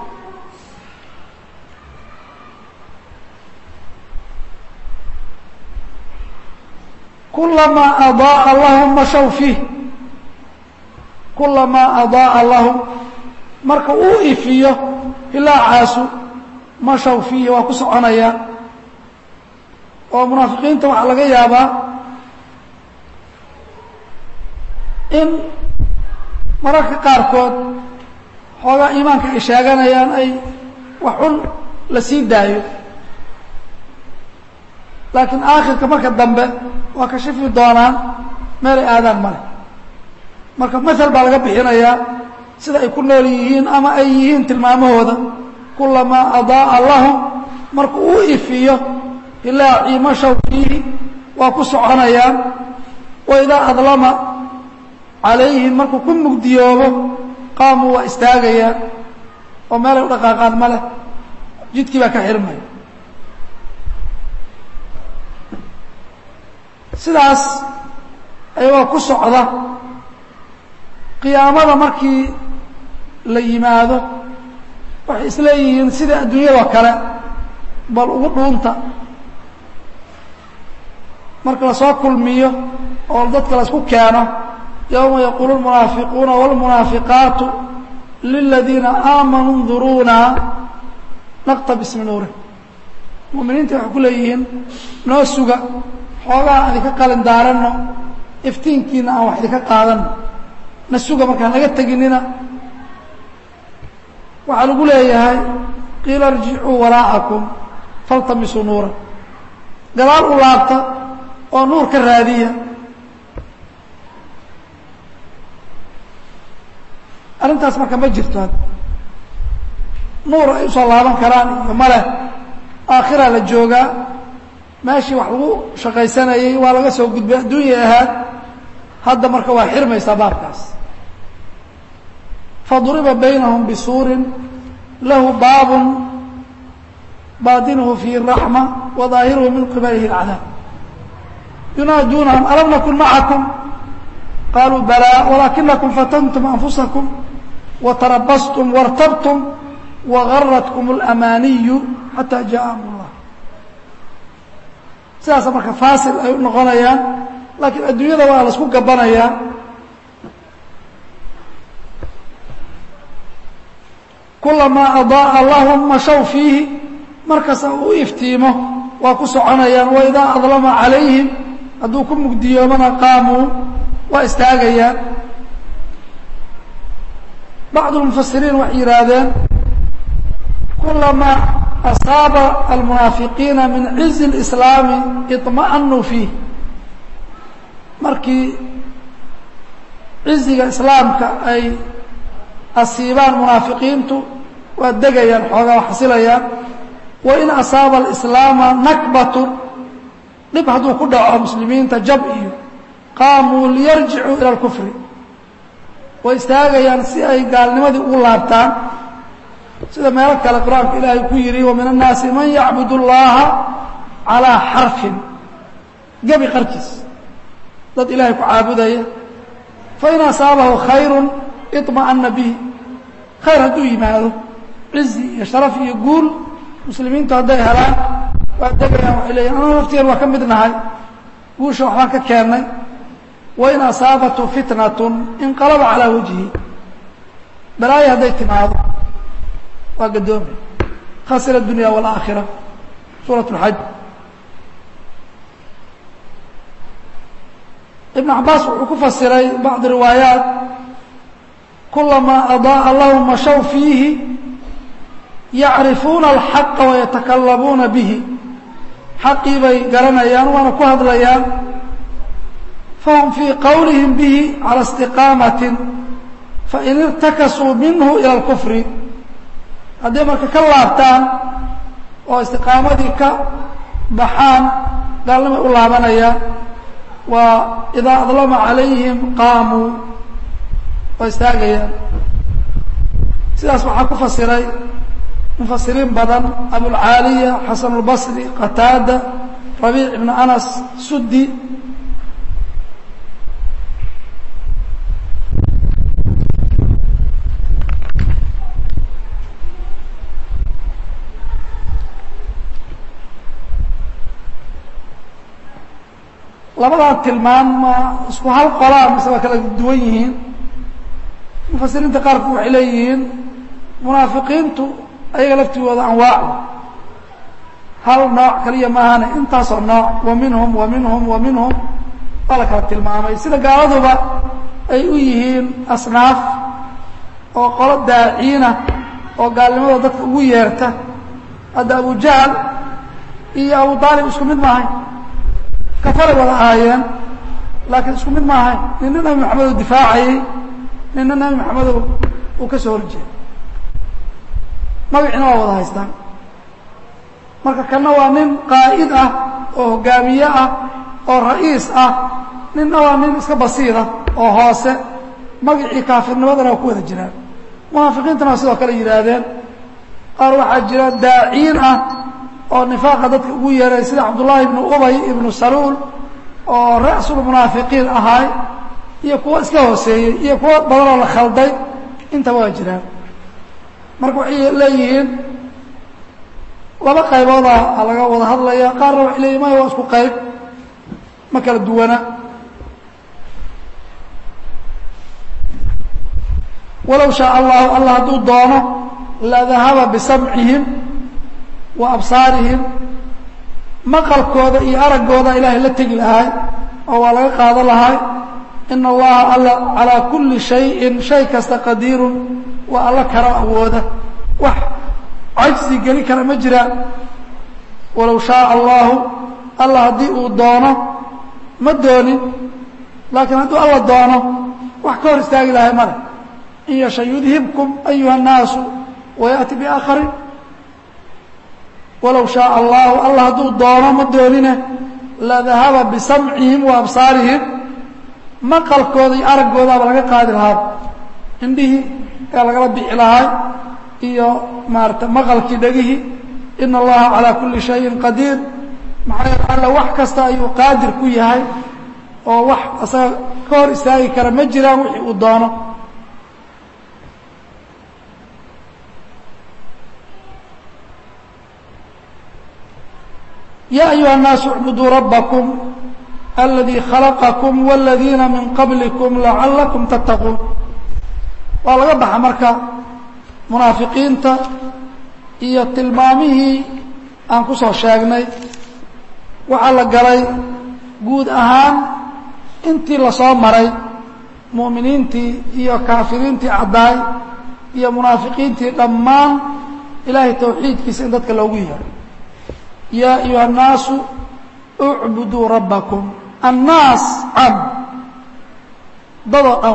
kulamaa adaaa lahum mashaw fiih kulamaa adaaa lahum marka uu ifiyo hilaacaasu mashaw fiihi waa ku soconaya oo munaafiqiinta waxaa laga yaabaa in mararka qaarkood xoogaa iimaanka ay sheeganayaan ay wax xun la sii daayo laakiin aakhirka marka dambe waa ka shifi doonaan meelay aadaan male marka maal baa laga bixinayaa sida ay ku nool yihiin ama ay yihiin tilmaamahooda kulamaa adaaa lahum marka uu ifiyo hilaacii mashaw fiihi waa ku soconayaan waidaa adlama calayhim markuu ku mugdiyoobo qaamuu waa istaagayaan oo meelay u dhaqaaqaan ma leh jidkii baa ka xirmaya sidaas ayagoo ku socda qiyaamada markii la yimaado waxay isleeyihiin sida adduunyadoo kale bal ugu dhuunta marka lasoo kulmiyo oo dadka laisku keeno yowma yaquulu lmunaafiquuna wاlmunaafiqaatu liladiina aamanuu nduruuna naqtabis min nuurih mu'miniinta waxay ku leeyihiin noo suga xoogaa aan idinka qalin daaranno iftiinkiina aan wax idinka qaadanno na suga markaan naga teginina waxaa lagu leeyahay qiila irjicuu waraa'akum faltamisuu nuuran gadaal u laabta oo nuur ka raadiya arrintaas marka ma jirto nuur ay usoo laaban karaan iyo maleh aakhiraa la joogaa meeshii wax lagu shaqaysanayey waa laga soo gudbay adduunya ahaad hadda marka waa xirmaysaa baabkaas faduriba baynahum bisuurin lahu baabun baadinuhu fiihi raxma wa daahiruhu min qibalihi اlcadaab yunaaduunahum alam nakun macakum qaluu balaa walaakinakum fatantum anfusakum watarabastum wartabtum wagaratkum اlamaaniyu xataa jaءa amr اllah sidaasa marka faasil ay u noqonayaan laakiin adduunyada waa la isku gabanayaa kulamaa adaaa lahum mashaw fiihi markasta uu iftiimo waa ku soconayaan waidaa adlama calayhim hadduu ku mugdiyoomana qaamuu waa istaagayaan bacd lmufasiriin waxay yidhaahdeen kulamaa asaaba almunaafiqiina min cizi اlislaami iطma'anuu fiih markii ciziga islaamka ay asiibaan munaafiqiintu waa degayaan xoogaa waa xasilayaan wain asaaba alislaama nakbatu dhib hadduu ku dhaco muslimiinta jab iyo qaamuu liyarjicuu ila alkufri way istaagayaan si ay gaalnimadii ugu laabtaan sida meelo kale qur-aanka ilaahay ku yidhi wa min annaasi man yacbud اllaha calaa xarfin gebi qarkiis dad ilaahay ku caabudaya fain asaabahu khayru iطma'ana bihi khayr hadduu yimaado cizi iyo sharaf iyo guul muslimiintu hadday helaan waa degayaan waxay leeyihin anuu laftigan waa ka mid nahay guusha waxbaan ka keennay wain asaabatu fitnatun inqalaba calaa wajhi balaayo hadday timaado waa gadoomay khasira adunya waalaakhira suurat اlxaj ibn cabaas wuxuu ku fasiray bacd riwaayaat kulamaa adaa'a lahum mashaw fiihi yacrifuuna alxaqa wayatakalamuuna bihi xaqii bay garanayaan waana ku hadlayaan fahum fii qowlihim bihi cala istiqaamatin fain irtakasuu minhu ila alkufri hadday marka ka laabtaan oo istiqaamadii ka baxaan gaalnimay u laabanayaan waa idaa adlama calayhim qaamuu waa istaagayaan sidaas waxaa ku fasiray mufasiriin badan abulcaaliya xasan اlbasri qataada rabiic ibn anas sudi labadaa tilmaan ma isku hal qolaa mise waa kala duwan yihiin mufasiriinta qaarku waxay leeyihiin munaafiqiintu ayaga laftigooda anwaac hal nooc kaliya maahane intaasoo nooc wa minhum wa minhum wa minhum waa la kala tilmaamay sida gaaladuba ay u yihiin asnaaf oo qolo daaciina oo gaalnimada dadka ugu yeerta hadda abu jahl iyo abu aalib isku mid maahayn kafaray wada ahaayeen laakiin isku mid ma ahayn nina nabi maxamed uu difaacayey nina nabi maxamed uu ka soo horjeeday magacina waa wada haystaan marka kana waa nin qaa'id ah oo hogaamiye ah oo ra'iis ah ninna waa nin iska basiida oo hoose magacii kaafirnimadana waa ku wada jiraan munaafiqiintana waa sidoo kale yidhaahdeen qaar waxaa jira daaciin ah oo nifaaqa dadka ugu yeeray sida cabdullaahi ibnu ubay ibnu saluul oo ra'sulmunaafiqiin ahaay iyo kuwo iska hooseeyey iyo kuwo badanoo la khalday intaba waa jiraan marka waxay leeyihiin laba qaybooda laga wada hadlaya qaarna waxay leeyihin maya waa isku qayb ma kala duwana walow shaa allahu allah hadduu doono la dahaba bisamcihim wa absaarihim maqalkooda iyo araggooda ilaahay la tegi lahay oo waa laga qaado lahay ina allaha alla calaa kulli shayin shay kasta qadiirun waa alla karo awooda wax cajsi geli kara ma jiraan walow shaaa allahu alla haddii uu doono ma doonin laakiin hadduu alla doono wax ka hor istaagi lahay male in yasha yudhibkum ayuha الnaasu wayaأti biaakharin walow shaaa allahu alla hadduu doono ma doonine ladahaba bisamcihim wa absaarihim maqalkooda iyo araggoodaaba laga qaadi lahaa indhihii ee lagala bixi lahay iyo maarata maqalkii dhegihii ina allaha calaa kulli shayin qadiir maxaa yeele alla wax kasta ayuu qaadir ku yahay oo wax isaga ka hor istaagi kara ma jiraan wixii uu doono ya ayuha الnaasu اcbuduu rabakm aladii khalaqakum wاladiina min qablikum lacalakum tattaquun waa laga baxa marka munaafiqiinta iyo tilmaamihii aan ku soo sheegnay waxaa la galay guud ahaan intii lasoo maray mu'miniintii iyo kaafiriintii caddaay iyo munaafiqiintii dhammaan ilaahay tawxiidkiisa in dadka loogu yeero yaa ayuha الnaasu اcbuduu rabbakum annaas cam dadoo dhan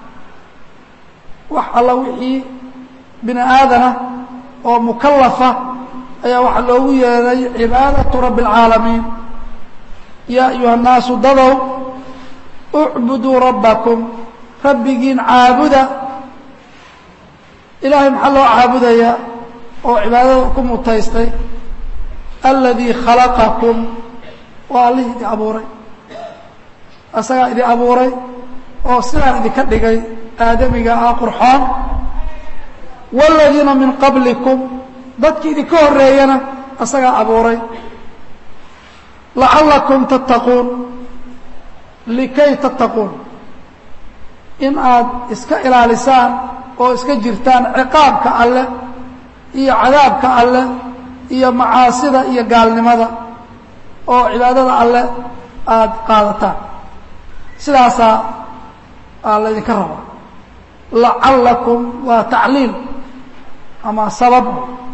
wax alla wixii bini aadana oo mukalafa ayaa waxaa loogu yeeray cibaadaةu rabbi اlcaalamiin yaa ayuha الnaasu dadow اcbuduu rabbakum rabbigiin caabuda ilaahay maxaa loo caabudayaa oo cibaadada ku mutaystay aladii khalaqakum waa allihii idin abuuray asagaa idin abuuray oo sidaan idinka dhigay aadamiga ah qurxoon waaladiina min qablikum dadkii idinka horreeyana asagaa abuuray lacallakum tattaquun likay tattaquun in aad iska ilaalisaan oo iska jirtaan ciqaabka alleh iyo cadaabka alleh iyo macaasida iyo gaalnimada oo cibaadada alleh aada qaadataan sidaasaa aa laydinka rabaa lacallakum waa tacliil ama sabab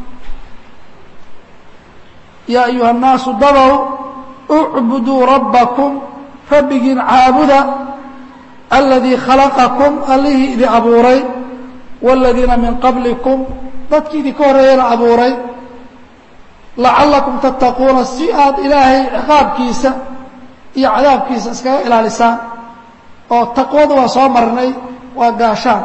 yaa ayuha الnaasu dadow اcbuduu rabbakum rabbigiin caabuda aladii khalaqakum allihii idin abuuray wاladiina min qablikum dadkii idinka horreeyana abuuray lacallakum tattaquuna si aad ilaahay ciqaabkiisa iyo cadaabkiisa iskaga ilaalisaan oo taqwada waa soo marnay waa gaashaan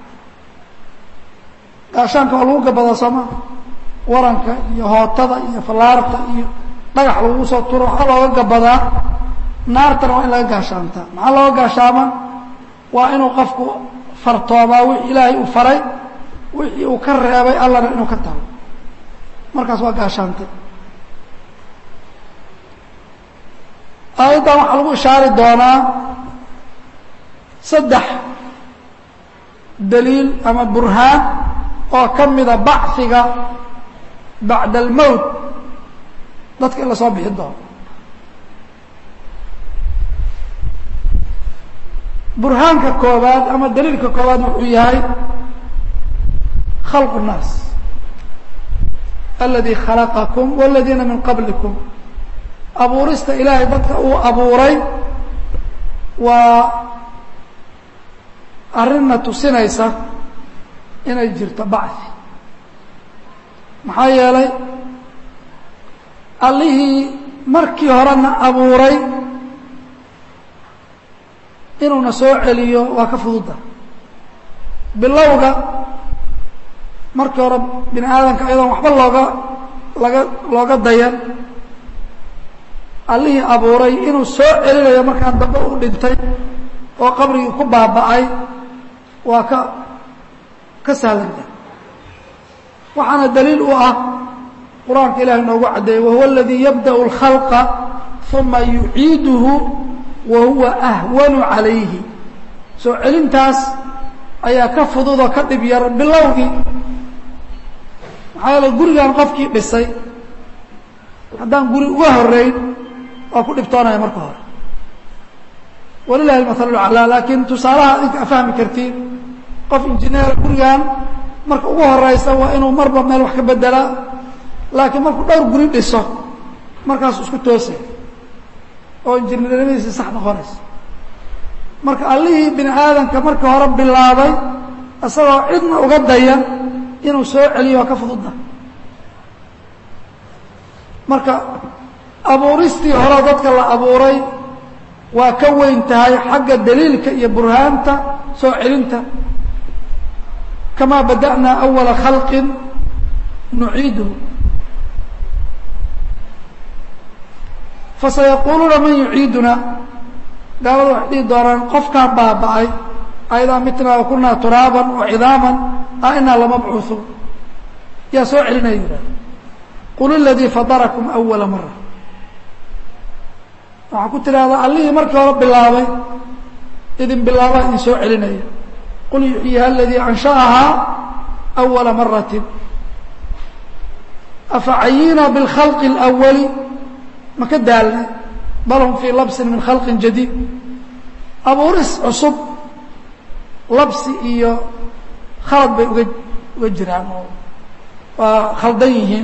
gaashaanka waa lagu gabadaa sooma waranka iyo hootada iyo fallaarta iyo dhagax lagu soo turo waxaa looga gabadaa naartana waa in laga gaashaantaa maxaa looga gaashaama waa inuu qofku fartoomaa wixii ilaahay uu faray wixii uu ka reebay allana inuu ka tago markaas waa gaashaantay aayaddan waxaa lagu ishaari doonaa saddex daliil ama burhaan oo ka mida bachiga bacda almowt dadka in la soo bixi doono burhaanka koobaad ama daliilka koobaad wuxuu yahay khalqu الnaas aladii khalaqakum wاladiina min qablikum abuurista ilaahay dadka uu abuuray waa arrinna tusinaysa inay jirto bacdi maxaa yeelay allihii markii horena abuuray inuuna soo celiyo waa ka fududa bilowga markii hore bini aadamka ayadoon waxba looga laga looga dayan allihii abuuray inuu soo celinayo markaan dambe u dhintay oo qabrigii ku baaba'ay waa ka ka sahlanta waxaana daliil u ah qur-aanka ilahi noogu caddeeyey wahuwa aladii yabda'u اlkhalqa uma yuciiduhu wa huwa ahwanu calayhi soo celintaas ayaa ka fudud oo ka dhib yar bilowgii maxaa yeele gurigan qofkii dhisay haddaan guri uga horeyn waa ku dhibtoonaya marka hore walilahi almahalu laclaa laakiin tusaalaha adinka a fahmi kartiin qof injineer gurigan marka ugu horeysa waa inuu marba meel wax ka bedelaa laakiin markuu dhowr guri dhiso markaasu isku toosay oo injineernimadiisi sax noqonaysa marka allihii bini aadamka marka hore bilaabay isagoo cidna uga dayan inuu soo celiyo waa ka fududda marka abuuristii hore dadka la abuuray waa ka weyn tahay xagga daliilka iyo burhaanta soo celinta kamaa bada'naa awala khalqin nuciiduhu fasayaquuluuna man yuciiduna gaalada waxay dhihi doonaan qofkaan baaba'ay ayadaa mitnaa wa kunaa turaaban wa cidaaman a inaa lamabcuuثuun yaa soo celinaya yihahda qul iladii fadarakum awala mara waxaa ku tidhahdaa allihii markii hore bilaabay idin bilaabaa idin soo celinaya qul yuxyiha aladii ansha'ahaa awala maratin afacayina biاlkhalqi اlأwali ma ka daalnay bal hum fii labsin min khalqin jadiid abuuris cusub labsi iyo khalad bay uga uga jiraan oo waa khaldan yihiin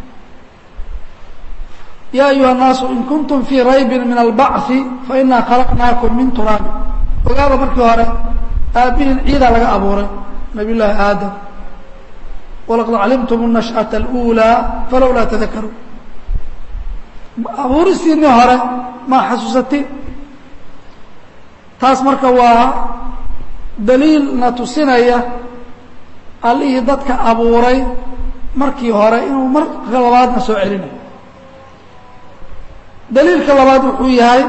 ya ayuha الnaasu in kuntum fii raybi min albachi fainaa khalaqnaakum min turaabi ogaada markii hore aabbihiin ciidaa laga abuuray nabiy llaahi aadam walaqad calimtum الnashأaة اlأulىa falowlaa tadakaruun abuuristiinii hore ma xasuusatin taas marka waa daliilna tusinaya allihii dadka abuuray markii hore inuu marka labaadna soo celinayo daliilka labaad wuxuu yahay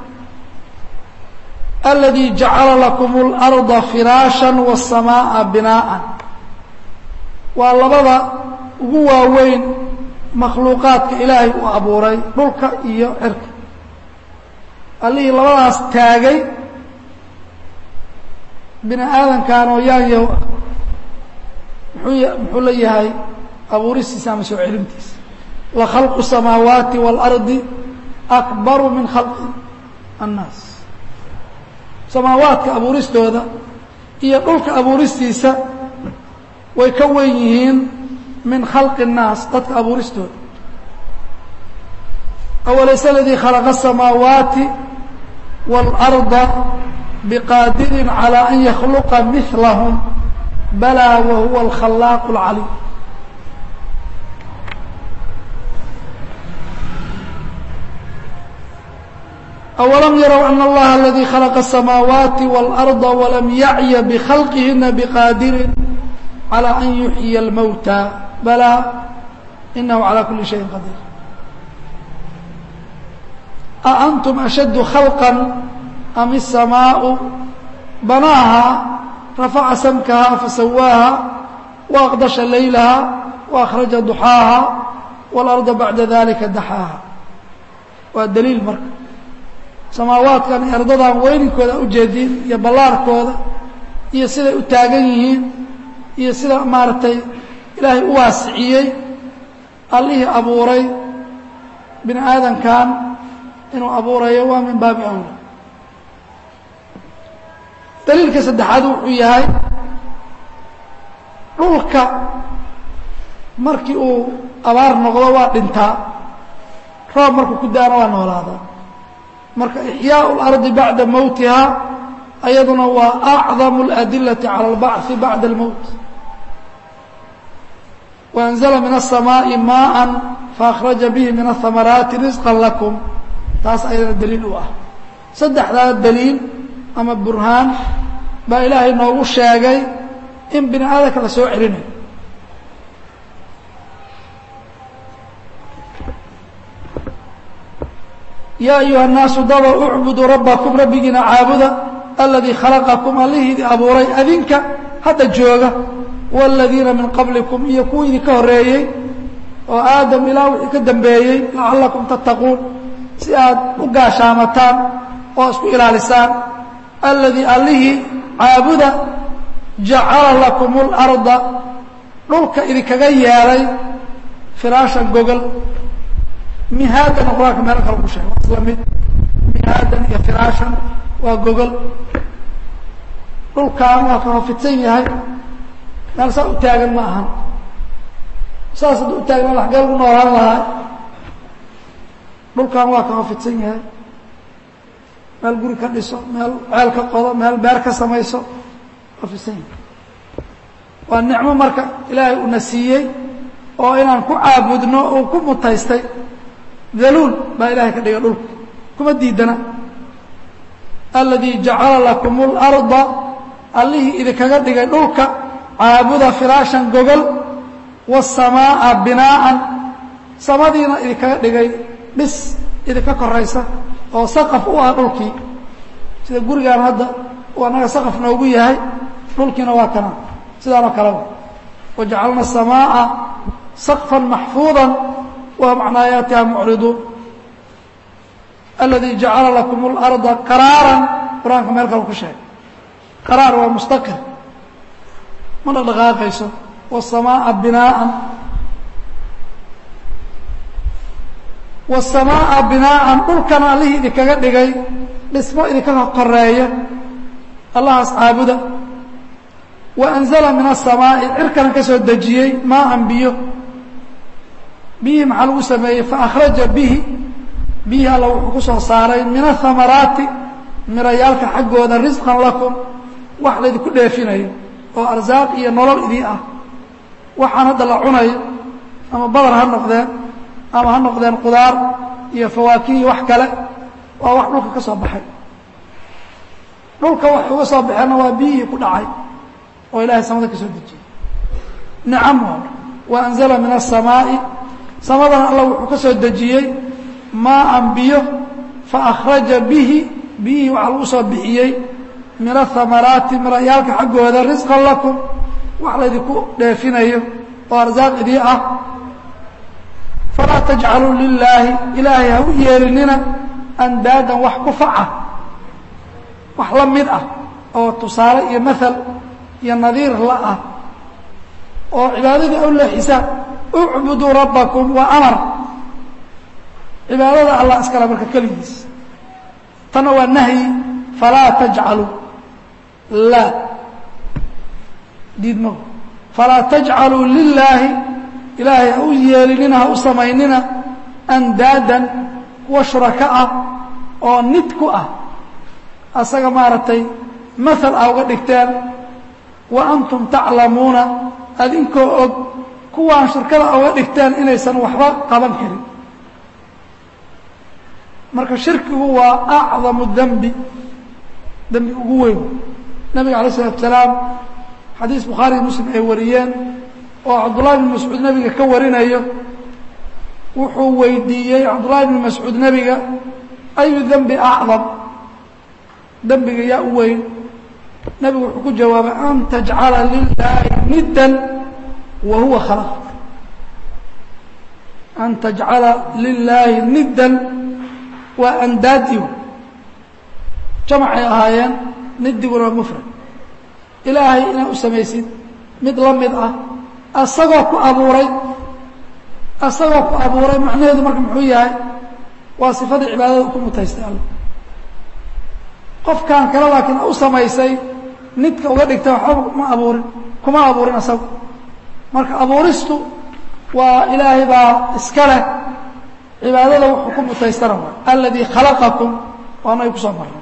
aladii jacala lakum اlأrضa firaasha والsamaaءa binaaءa waa labada ugu waaweyn makhluuqaadka ilaahay uu abuuray dhulka iyo cirka allihii labadaas taagay bini aadankan oo yaanyaw ah muxuu muxuu la yahay abuuristiisa ama soo celintiisa lakhalqu الsamaawaati wاlardi akbaru min khalqi annaas samaawaadka abuuristooda iyo dhulka abuuristiisa way ka wen yihiin min khalqi الnaas dadka abuuristooda awalayse aladii khalaqa الsamaawaati wاlأrضa bqaadirin calى an yakhluqa milahm balaa wahuwa alkhalaaq اlcaliim awalam yarow ana allaha aladii khalaqa الsamaawaati wاlأrضa walam yacya bkhalqihina bqaadirin calى an yuxyiya اlmowta balaa inahu calى kuli shayin qadiir aأntum ashaddu khalqa am الsamaaءu banaaha rafaca samkaha fasawaaha waaqdasha laylaha وأkhraja duxaaha wاlأrضa bacda dalika daxaaha waa daliil marka samaawaadkan ardadan weyninkooda ujeedin iyo ballaarkooda iyo siday u taagan yihiin iyo sida maaragtay ilaahay u waasiciyey allihii abuuray bini aadankan inuu abuurayo waa min baabi awla daliilka saddexaad wuxuu yahay dhulka markii uu abaar noqdo waa dhintaa roob markuu ku daana waa noolaadaa marka ixyaau اlardi bacda mowtiha ayaduna waa acdamu اladilati calى اlbachi bacda اlmowt waanzla min الsamaaءi maءa faأkhraja bihi min الhamaraati risqa lakum taas ayadana daliil u ah saddexdaa daliil ama burhaan baa ilaahay noogu sheegay in bini aadamka la soo celinayo ya ayuha الnaasu daba ucbuduu rabbakum rabbigiina caabuda aladii khalaqakum allihii idi abuuray adinka hadda jooga wاladiina min qablikum iyo kuwa idinka horeeyey oo aadam ilaa wixii ka dambeeyey lacalakum tattaquun si aad u gaashaamataan oo isku ilaalisaan aladii allihii caabuda jacala lakum اlarda dhulka idinkaga yeelay firaashan gogol mihaadana qur-aanka meelo kale ku sheegay waa isla mid mihaadan iyo firaashan waa gogol dhulkaan waa ka hofidsan yahay meel saa u taagan ma ahan saas hadduu u taagna laxgee lagu noolaan lahaa dhulkaan waa ka hofidsan yahay meel guri ka dhiso meel ceel ka qodo meel beer ka samayso hofidsan yahay waa nicmo marka ilaahay una siiyey oo inaan ku caabudno uu ku mutaystay daluul baa ilahay ka dhigay dhulka kuma diidana aladii jacala lakum اlarda allihii idinkaga dhigay dhulka caabuda firaashan gogol waالsamaaءa binaaan samadiina idinkaga dhigay dhis idinka koraysa oo saqaf u ah dhulkii sida gurigaan hadda uu annaga saqaf noogu yahay dhulkiina waa kana sidaan oo kaleba wajacalna الsamaaءa saqفa maxfuuظa whm can aayaatiha mucriduun aladii jacala lakum اlarda qaraara qur-aanka meel kale ku sheegay qaraar waa mustaqir ma dhaqdhaqaaqayso wالsamaaءa binaaءa wالsamaaءa binaaءan dhulkana allihii idinkaga dhigay dhismo idinka koreeya allahaas caabuda wa anzala min aلsamaa'i cirkana ka soo dejiyey maaan biyo biyihii maxaa lagu sameeyey faakhraja bihi biyihii alla wuxuu ku soo saaray min ahamaraati mirayaalka xaggooda risqan lakum wax laydinku dheefinayo oo arsaaq iyo nolol idii ah waxaan hadda la cunayo ama badar ha noqdeen ama ha noqdeen qudaar iyo fawaakih iyo wax kale waa wax dhulka ka soo baxay dhulka wax uga soo baxeenna waa biyihii ku dhacay oo ilaahay samada ka soo dejiyey nicam wa anzala min aلsamaa'i samadana alla wuxuu ka soo dejiyey maaan biyo faakhraja bihi biyihii waxaa lagu soo bixiyey min ahamaraati mirayaalka xaggooda risqan lakum wax laydinku dheefinayo oo arsaaq idii ah falaa tajcaluu lilaahi ilaahay ha u yeelinina andaadan wax ku faca wax la mid ah oo tusaale iyo maal iyo nadiir la ah oo cibaadadii aw leexisaan ucbuduu rabbakum waa amar cibaadada allah iskale marka keligiis tanna waa nahyi falaa tajcaluu laa diidmo falaa tajcaluu lilaahi ilaahay ha u yeelinina ha u samaynina andaadan kuwa shuraka ah oo nid ku ah asaga maaragtay maal a uga dhigteen wa antum taclamuuna adinkoo og kuwaan shirkada uga dhigteen inaysan waxba qaban karin marka shirkigu waa acdamu dembi dembi ugu weyn nabiga alay isalatu salaam xadiis bukhaariy muslim ay wariyeen oo cabdullahi bn mascuud nebiga ka warinayo wuxuu weydiiyey cabdullahi bn mascuud nebiga ayu dembi acdam dembiga yaa u weyn nebigu wuxuu ku jawaabay an tajcala lilaahi niddan wa huwa khalaq an tajcala lilaahi niddan waa andaadiw jamacay ahaayeen nidiguna waa mufrad ilaahay inaad u samaysid mid la mid ah asagoo ku abuuray asagoo ku abuuray macnaheedu marka muxuu yahay waa sifadii cibaadada ku mutaystay alla qofkan kale laakiin u samaysay nidka uga dhigtay waxba ma abuurin kuma abuurin asagu marka abuuristu waa ilaahay baa iska leh cibaadada wuxuu ku mutaystana waa aladii khalaqakum waana ay kusoo marnay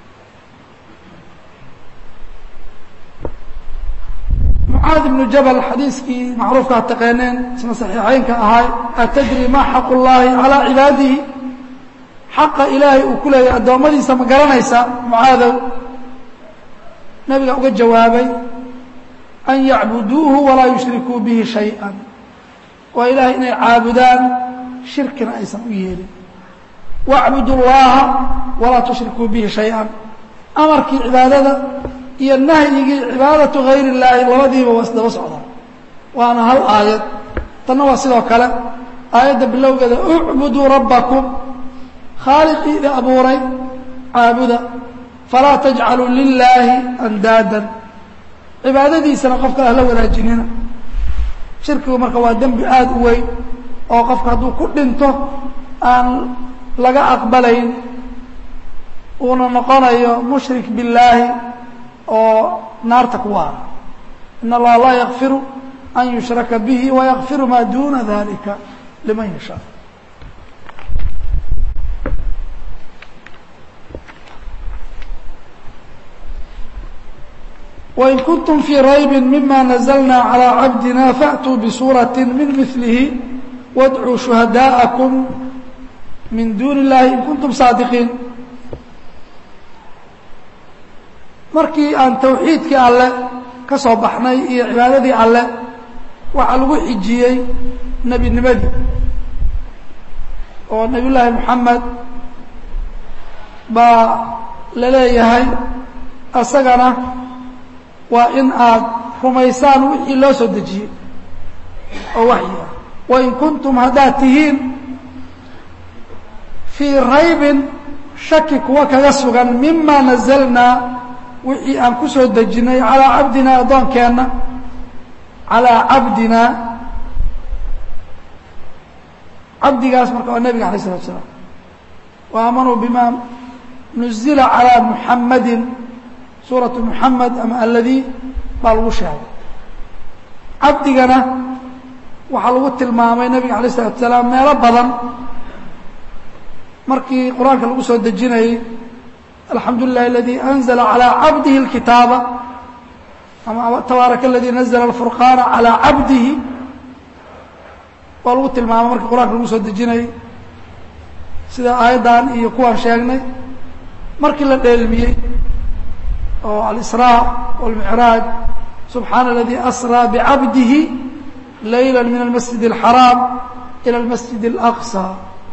mucaad ibnu jabal xadiiskii macruufkaa taqeeneen isna saxiixeynka ahay atadri ma xaqu llaahi calaa cibaadihi xaqa ilaahay uu ku leeyahay addoommadiisa ma garanaysa mucaadow nabiga uga jawaabay an yacbuduuhu walaa yushrikuu bihi shayئa waa ilaahay inay caabudaan shirkina aysan u yeelin wacbudu llaha walaa tushrikuu bihi shayئa amarkii cibaadada iyo nahyigii cibaadatu gayr اllaahi labadiiba waa isdaba socdaan waana hal aayad tanna waa sidoo kale aayadda bilowgeeda ucbuduu rabbakum khaaliqii idi abuuray caabuda falaa tajcaluu lilaahi andaadan cibaadadiisana qofka ahla wanaajinina shirkigu marka waa dembi aada u weyn oo qofka hadduu ku dhinto aan laga aqbalayn uuna noqonayo mushrik billaahi oo naarta ku waara in allaha laa yakfiru an yushraka bihi wayakfiru maa duuna dalika liman yashaa وإن كنتم في ريب مما نزلنا على عبدنا فأتوا بسورة من مثله وادعوا شهداءكم من دون الله إن كنتم صادقين markii aan tawxiidkii alle ka soo baxnay iyo cibaadadii alle waxaa lagu xijiyey nebinimadii oo nebiy llaahi moxamed baa la leeyahay asagana waa in aad rumaysaan wixii loo soo dejiyey oo waxyi ah wain kuntum haddaad tihiin fii raybin shaki kuwa kaga sugan mima nazalnaa wixii aan ku soo dejinay calaa cabdinaa addoonkeenna calaa cabdinaa cabdigaas marka waa nebiga alay isalatu salaam wa aamanuu bima nuzila calىa muxamadin suuraةu muxamed ama aladii baa lagu sheegay cabdigana waxaa lagu tilmaamay nebiga alay isalatu salaam meelo badan markii qur-aanka lagu soo dejinayey alxamdu lilah aladi anzla calى cabdihi اlkitaaba ama tabaaraka aladi nazla alfurqaana calى cabdihi waa lagu tilmaamay markii qur-aanka lagu soo dejinayey sida aayaddan iyo kuwaan sheegnay markii la dheelmiyey oo alisraa wاlmicraaj subxaana aladi asraa bicabdihi layla min almasjid اlxaraam ilى almasjid اlaqصى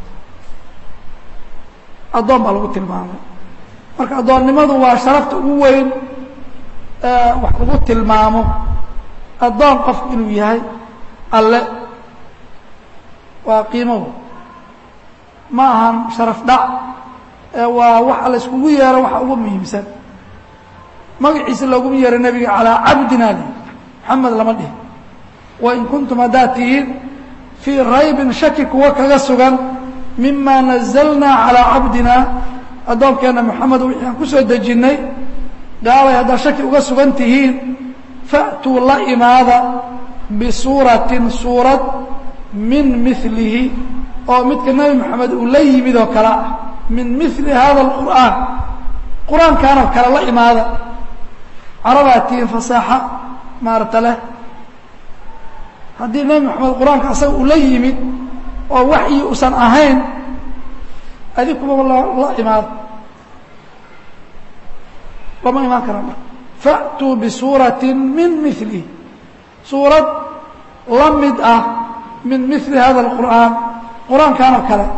addoon baa lagu tilmaamay marka addoonnimadu waa sharafta ugu weyn wax lagu tilmaamo addoon qofku inuu yahay alle waa qiimow ma ahan sharaf dhac waa waxa la iskugu yeero waxa ugu muhiimsan magaciisa looguma yeero nebiga calaa cabdina li maxamed lama dhihi wain kuntum haddaad tihiin fii raybin shaki kuwa kaga sugan mima nazalnaa calaa cabdina addoonkeenna moxamed wixii aan ku soo dejinnay gaalay haddaad shaki uga sugan tihiin fa'tuu la imaada bisuuratin suurad min milihi oo midka nebi moxamed uu la yimid oo kale ah min mili hada alqur'aan qur-aankaanoo kale la imaada carabaad tihiin fasaaxa maarata leh haddii nebi moxamed qur-aanka asaga uu la yimid oo waxyi usan ahayn adinkuba la imaado lama imaan kara marka fa'tuu bisuuratin min milihi suurad la mid ah min mili hada alqur'aan qur-aankan oo kale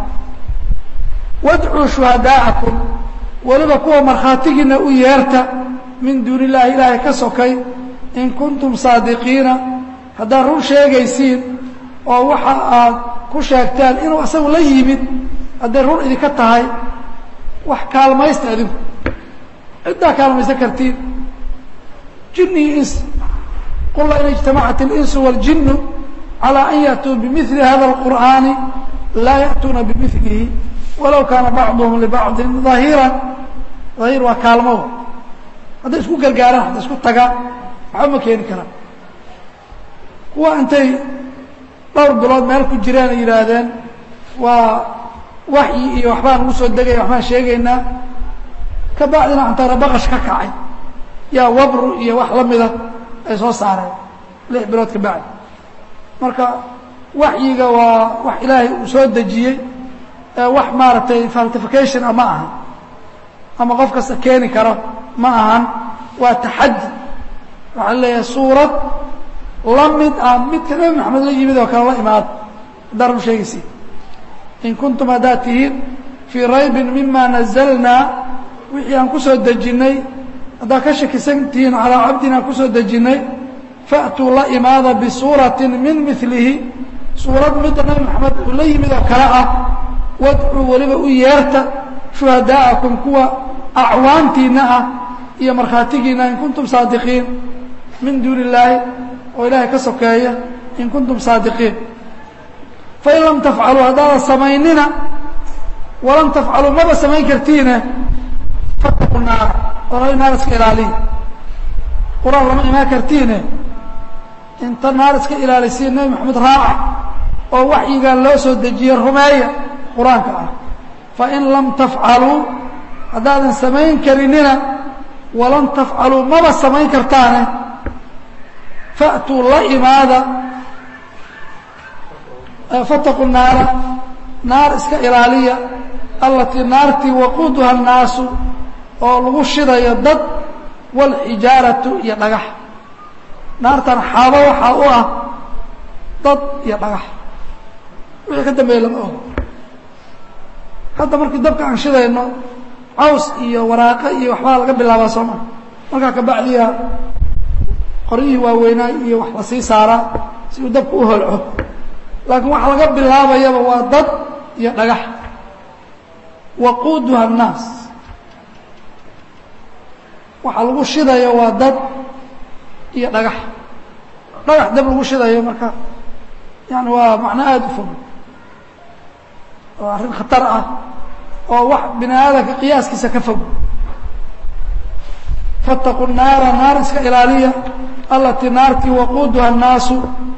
wadcuu shuhadaa'akum weliba kuwa markhaatigiina u yeerta min duuni illaahi ilaahay ka sokay in kuntum saadiqiina haddaad run sheegaysiin oo waxa aad ku sheegteen inuu asagu la yimid hadday run idinka tahay wax kaalmaysta adinku ciddaa kaalmaysan kartiin jini iyo ins qul la in ijtamacat اlinsu wاljinu calى an yأtuu bimili hada اlqur'aani laa yأtuuna bimilihi walow kaana bacduhum libacdi ظahiira ahiir waa kaalmo hadday isku gargaaraan hadday isku tagaan waxba ma keeni karaan kuwa intay dhowr bilood meel ku jireen ay yidhaahdeen waa waxyi iyo waxbaan ugu soo degaya waxbaan sheegaynaa ka bacdina antaana baqash ka kacay yaa wabru iyo wax la mida ay soo saareen lix bilood ka bacdi marka waxyiga waa wax ilaahay uu soo dejiyey wax maaragtay faltification a ma ahan ama qof kasta keeni karo ma ahan waa taxaddi waxaa leeyahay suurad la mid ah midka nebi maxamed la yimid oo kale la imaado haddaan run sheegaysi in kuntum haddaad tihiin fii raybin mima nazalnaa wixii aan ku soo dejinnay haddaad ka shakisan tihiin calaa cabdin aan ku soo dejinnay fa'tuu la imaada bisuuratin min milihi suurad midda nebi maxamed uu la yimid oo kale ah wadcuu weliba u yeerta shuhadaa'akum kuwa acwaantiinna ah iyo markhaatigiinna in kuntum saadiqiin min duuni illaahi oo ilaahay ka sokeeya in kuntum saadiqiin fain lam tafcaluu haddaadan samaynina walam tafcaluu maba samayn kartiine fataqu naar oo naar iska ilaaliya qur-aan lama imaan kartiine inta naar iska ilaalisiin nebi maxamed raaca oo waxyigan loo soo dejiye rumeeya qur-aanka ah fain lam tafcaluu haddaadan samayn karinina walan tafcaluu maba samayn kartaane fa'tuu la imaada fataqu naara naar iska ilaaliya allatii naartii waquuduha annaasu oo lagu shidayo dad waalxijaaratu iyo dhagax naartan xaabo waxaa u ah dad iyo dhagax wixii ka dambeeya lama ogo hadda markii dabka aan shidayno caws iyo waraaqo iyo waxbaa laga bilaabaa soo maa markaa kabacdiya qoryihii waaweynaa iyo wax la sii saaraa si uu dabka u holco laakiin waxa laga bilaabayaba waa dad iyo dhagax waquuduha annaas waxa lagu shidayo waa dad iyo dhagax dhagax dab lagu shidayo marka yani waa macno aada u fog oo arrin khatar ah oo wax bini aadamka qiyaaskiisa ka fog faاtaquu naara naar iska ilaaliya allatii naartii waquuduha الnaasu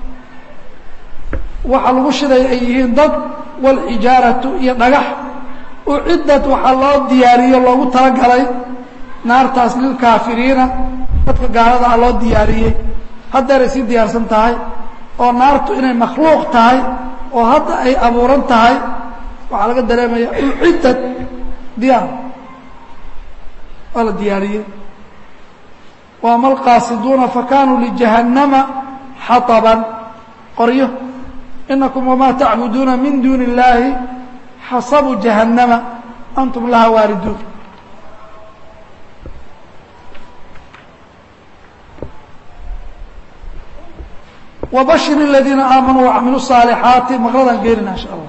waxa lagu shidaya ay yihiin dad wاlxijaaraةu iyo dhagax ucidad waxaa loo diyaariyo loogu talagalay naartaas lilkaafiriina dadka gaalada ah loo diyaariyey haddeeray sii diyaarsan tahay oo naartu inay makhluuq tahay oo hadda ay abuuran tahay waxaa laga dareemaya ucidad diyaar waa la diyaariyey waama alqaasiduuna fakanuu lijahannama xaطban qoryo inakum wamaa tacbuduuna min duuni اllaahi xasabu jahannama antum laha waariduun wbashir اladiina aamanuu wacamiluu الصaalixaati maqradaan geenina insha allah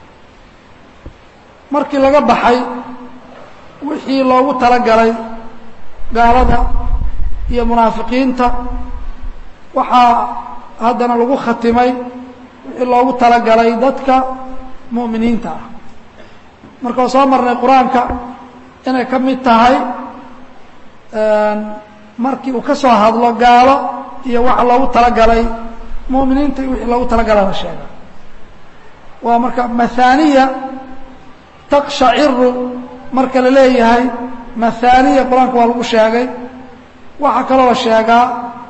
markii laga baxay wixii loogu talagalay gaalada iyo munaafiqiinta waxaa haddana lagu khatimay wixii loogu talagalay dadka mu'miniinta ah marka waa soo marnay qur-aanka inay ka mid tahay markii uu ka soo hadlo gaalo iyo waxa loogu talagalay muminiinta iyo wixii loogu talagala la sheega waa marka mahaaniya taqshaciru marka la leeyahay mahaaniya qur-aanka waa lagu sheegay waxaa kaloo la sheegaa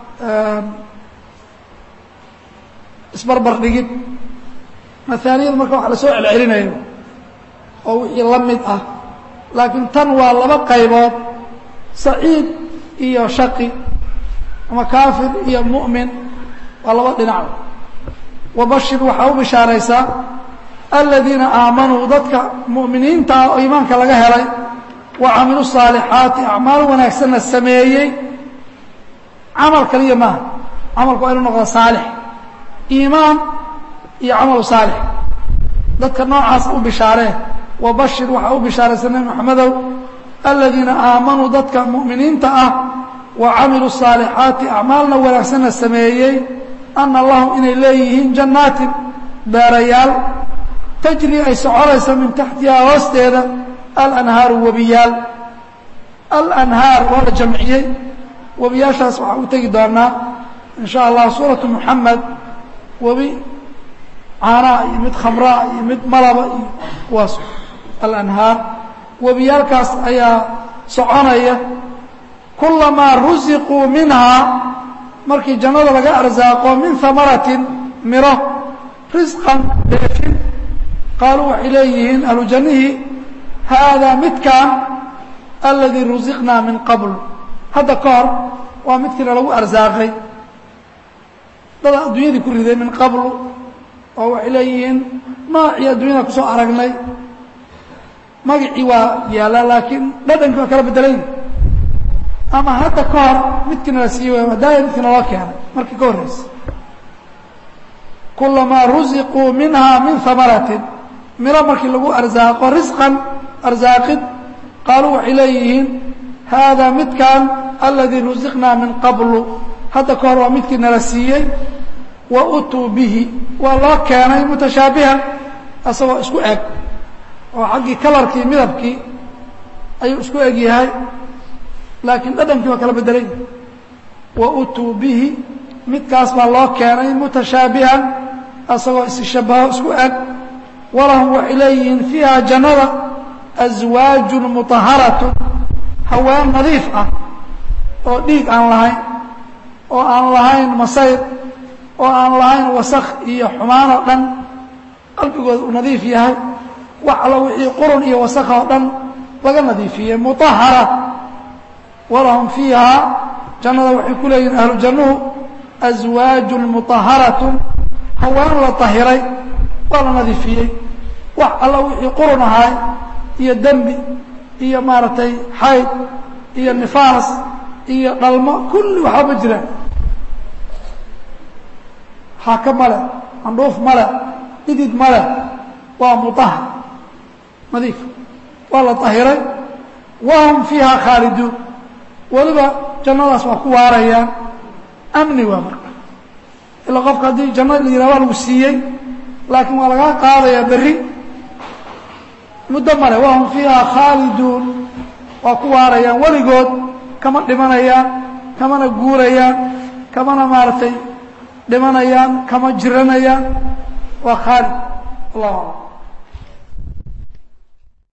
isbarbar dhigid mahaaniyada marka waxa la soo celcelinayo oo wixii la mid ah laakiin tan waa laba qaybood saciid iyo shaqi ama kaafir iyo mu'min waa laba dhinac wabashir waxaa u bishaaraysaa aladiina aamanuu dadka mu'miniinta ah oo iimaanka laga helay wa camilu الصaalixaati acmaal wanaagsanna sameeyey camal kaliya maaha camalku waa inu noqdo saalix iimaan iyo camalu saalix dadka noocaas u bishaaree wabashir waxaa u bishaaraysa nebi moxamedow aladiina aamanuu dadka mu'miniinta ah wa camiluu الصaalixaati acmaalna wanaagsanna sameeyey ana lahum inay leeyihiin jannaatin beerayaal tajri ay soconayso min taxtihaa hoosteeda alanhaaru webiyaal alanhaar waa la jamciyey webiyaashaas waxaan u tegi doonaa in sha allah suuratu muxamed webi caanaa iyo mid khamraa iyo mid malaba iyo kuwaas alanhaar webiyaalkaas ayaa soconaya kulamaa rusiquu minhaa markii jannada laga arsaaqo min hamaratin miro risqan deefin qaaluu waxay leeyihiin ahlu jannihii haadaa midkaan aladii rusiqnaa min qabl hadda ka hor waa midkiina lagu arsaaqay dada adduunyadii ku riday min qablu oo waxay leeyihiin noocii adduunyada kusoo aragnay magacii waa yaallaa laakiin dhadhankii waa kala bedelayn ama hadda ka hor midkiina la siiye waay daaya midkiina loo keenay markii ka horreysa kulamaa rusiquu minhaa min hamaratin miro markii lagu arsaaqo risqan arsaaqid qaaluu waxay leeyihiin haadaa midkan aladii rusiqnaa min qablu hadda ka hor waa midkii nala siiyey wa utuu bihi waa loo keenay mutashaabihan asagoo isku eg oo xaggii kalarkii midabkii ayuu isku eg yahay laakiin dhadhankii waa kala bedelay wa utuu bihi midkaas baa loo keenay mutashaabihan asagoo isshabaho isku eg walahum waxay leeyihiin fiiha jannada aswaajun mutaharatun haween nadiif ah oo dhiig aan lahayn oo aan lahayn masayr oo aan lahayn wasakh iyo xumaan oo dhan qalbigooda uu nadiif yahay wax allo wixii qurun iyo wasakh oo dhan laga nadiifiyey mutahara walahum fiihaa jannada waxay ku leeyihin ahlu jannuhu aswaajun mutaharatun haween la tahiray waa la nadiifiyey wax alla wixii qurun ahaay iyo dembi iyo maaragtay xayd iyo nifaas iyo dhalmo kulli waxba ma jiraan xaaka male candhuuf male dhidid male waa mutahar nadiif waa la tahiray wahum fiiha khaaliduun weliba jannadaas waa ku waarayaan amni waa marka ilaa qofka haddii janno la yidhah waa lagu siiyey laakiin waa lagaa qaadayaa berri muddo male wahum fiiha khaaliduun waa ku waarayaan weligood kama dhimanayaan kamana guurayaan kamana maaragtay dhimanayaan kama jiranayaan waa khaalid allahu aclam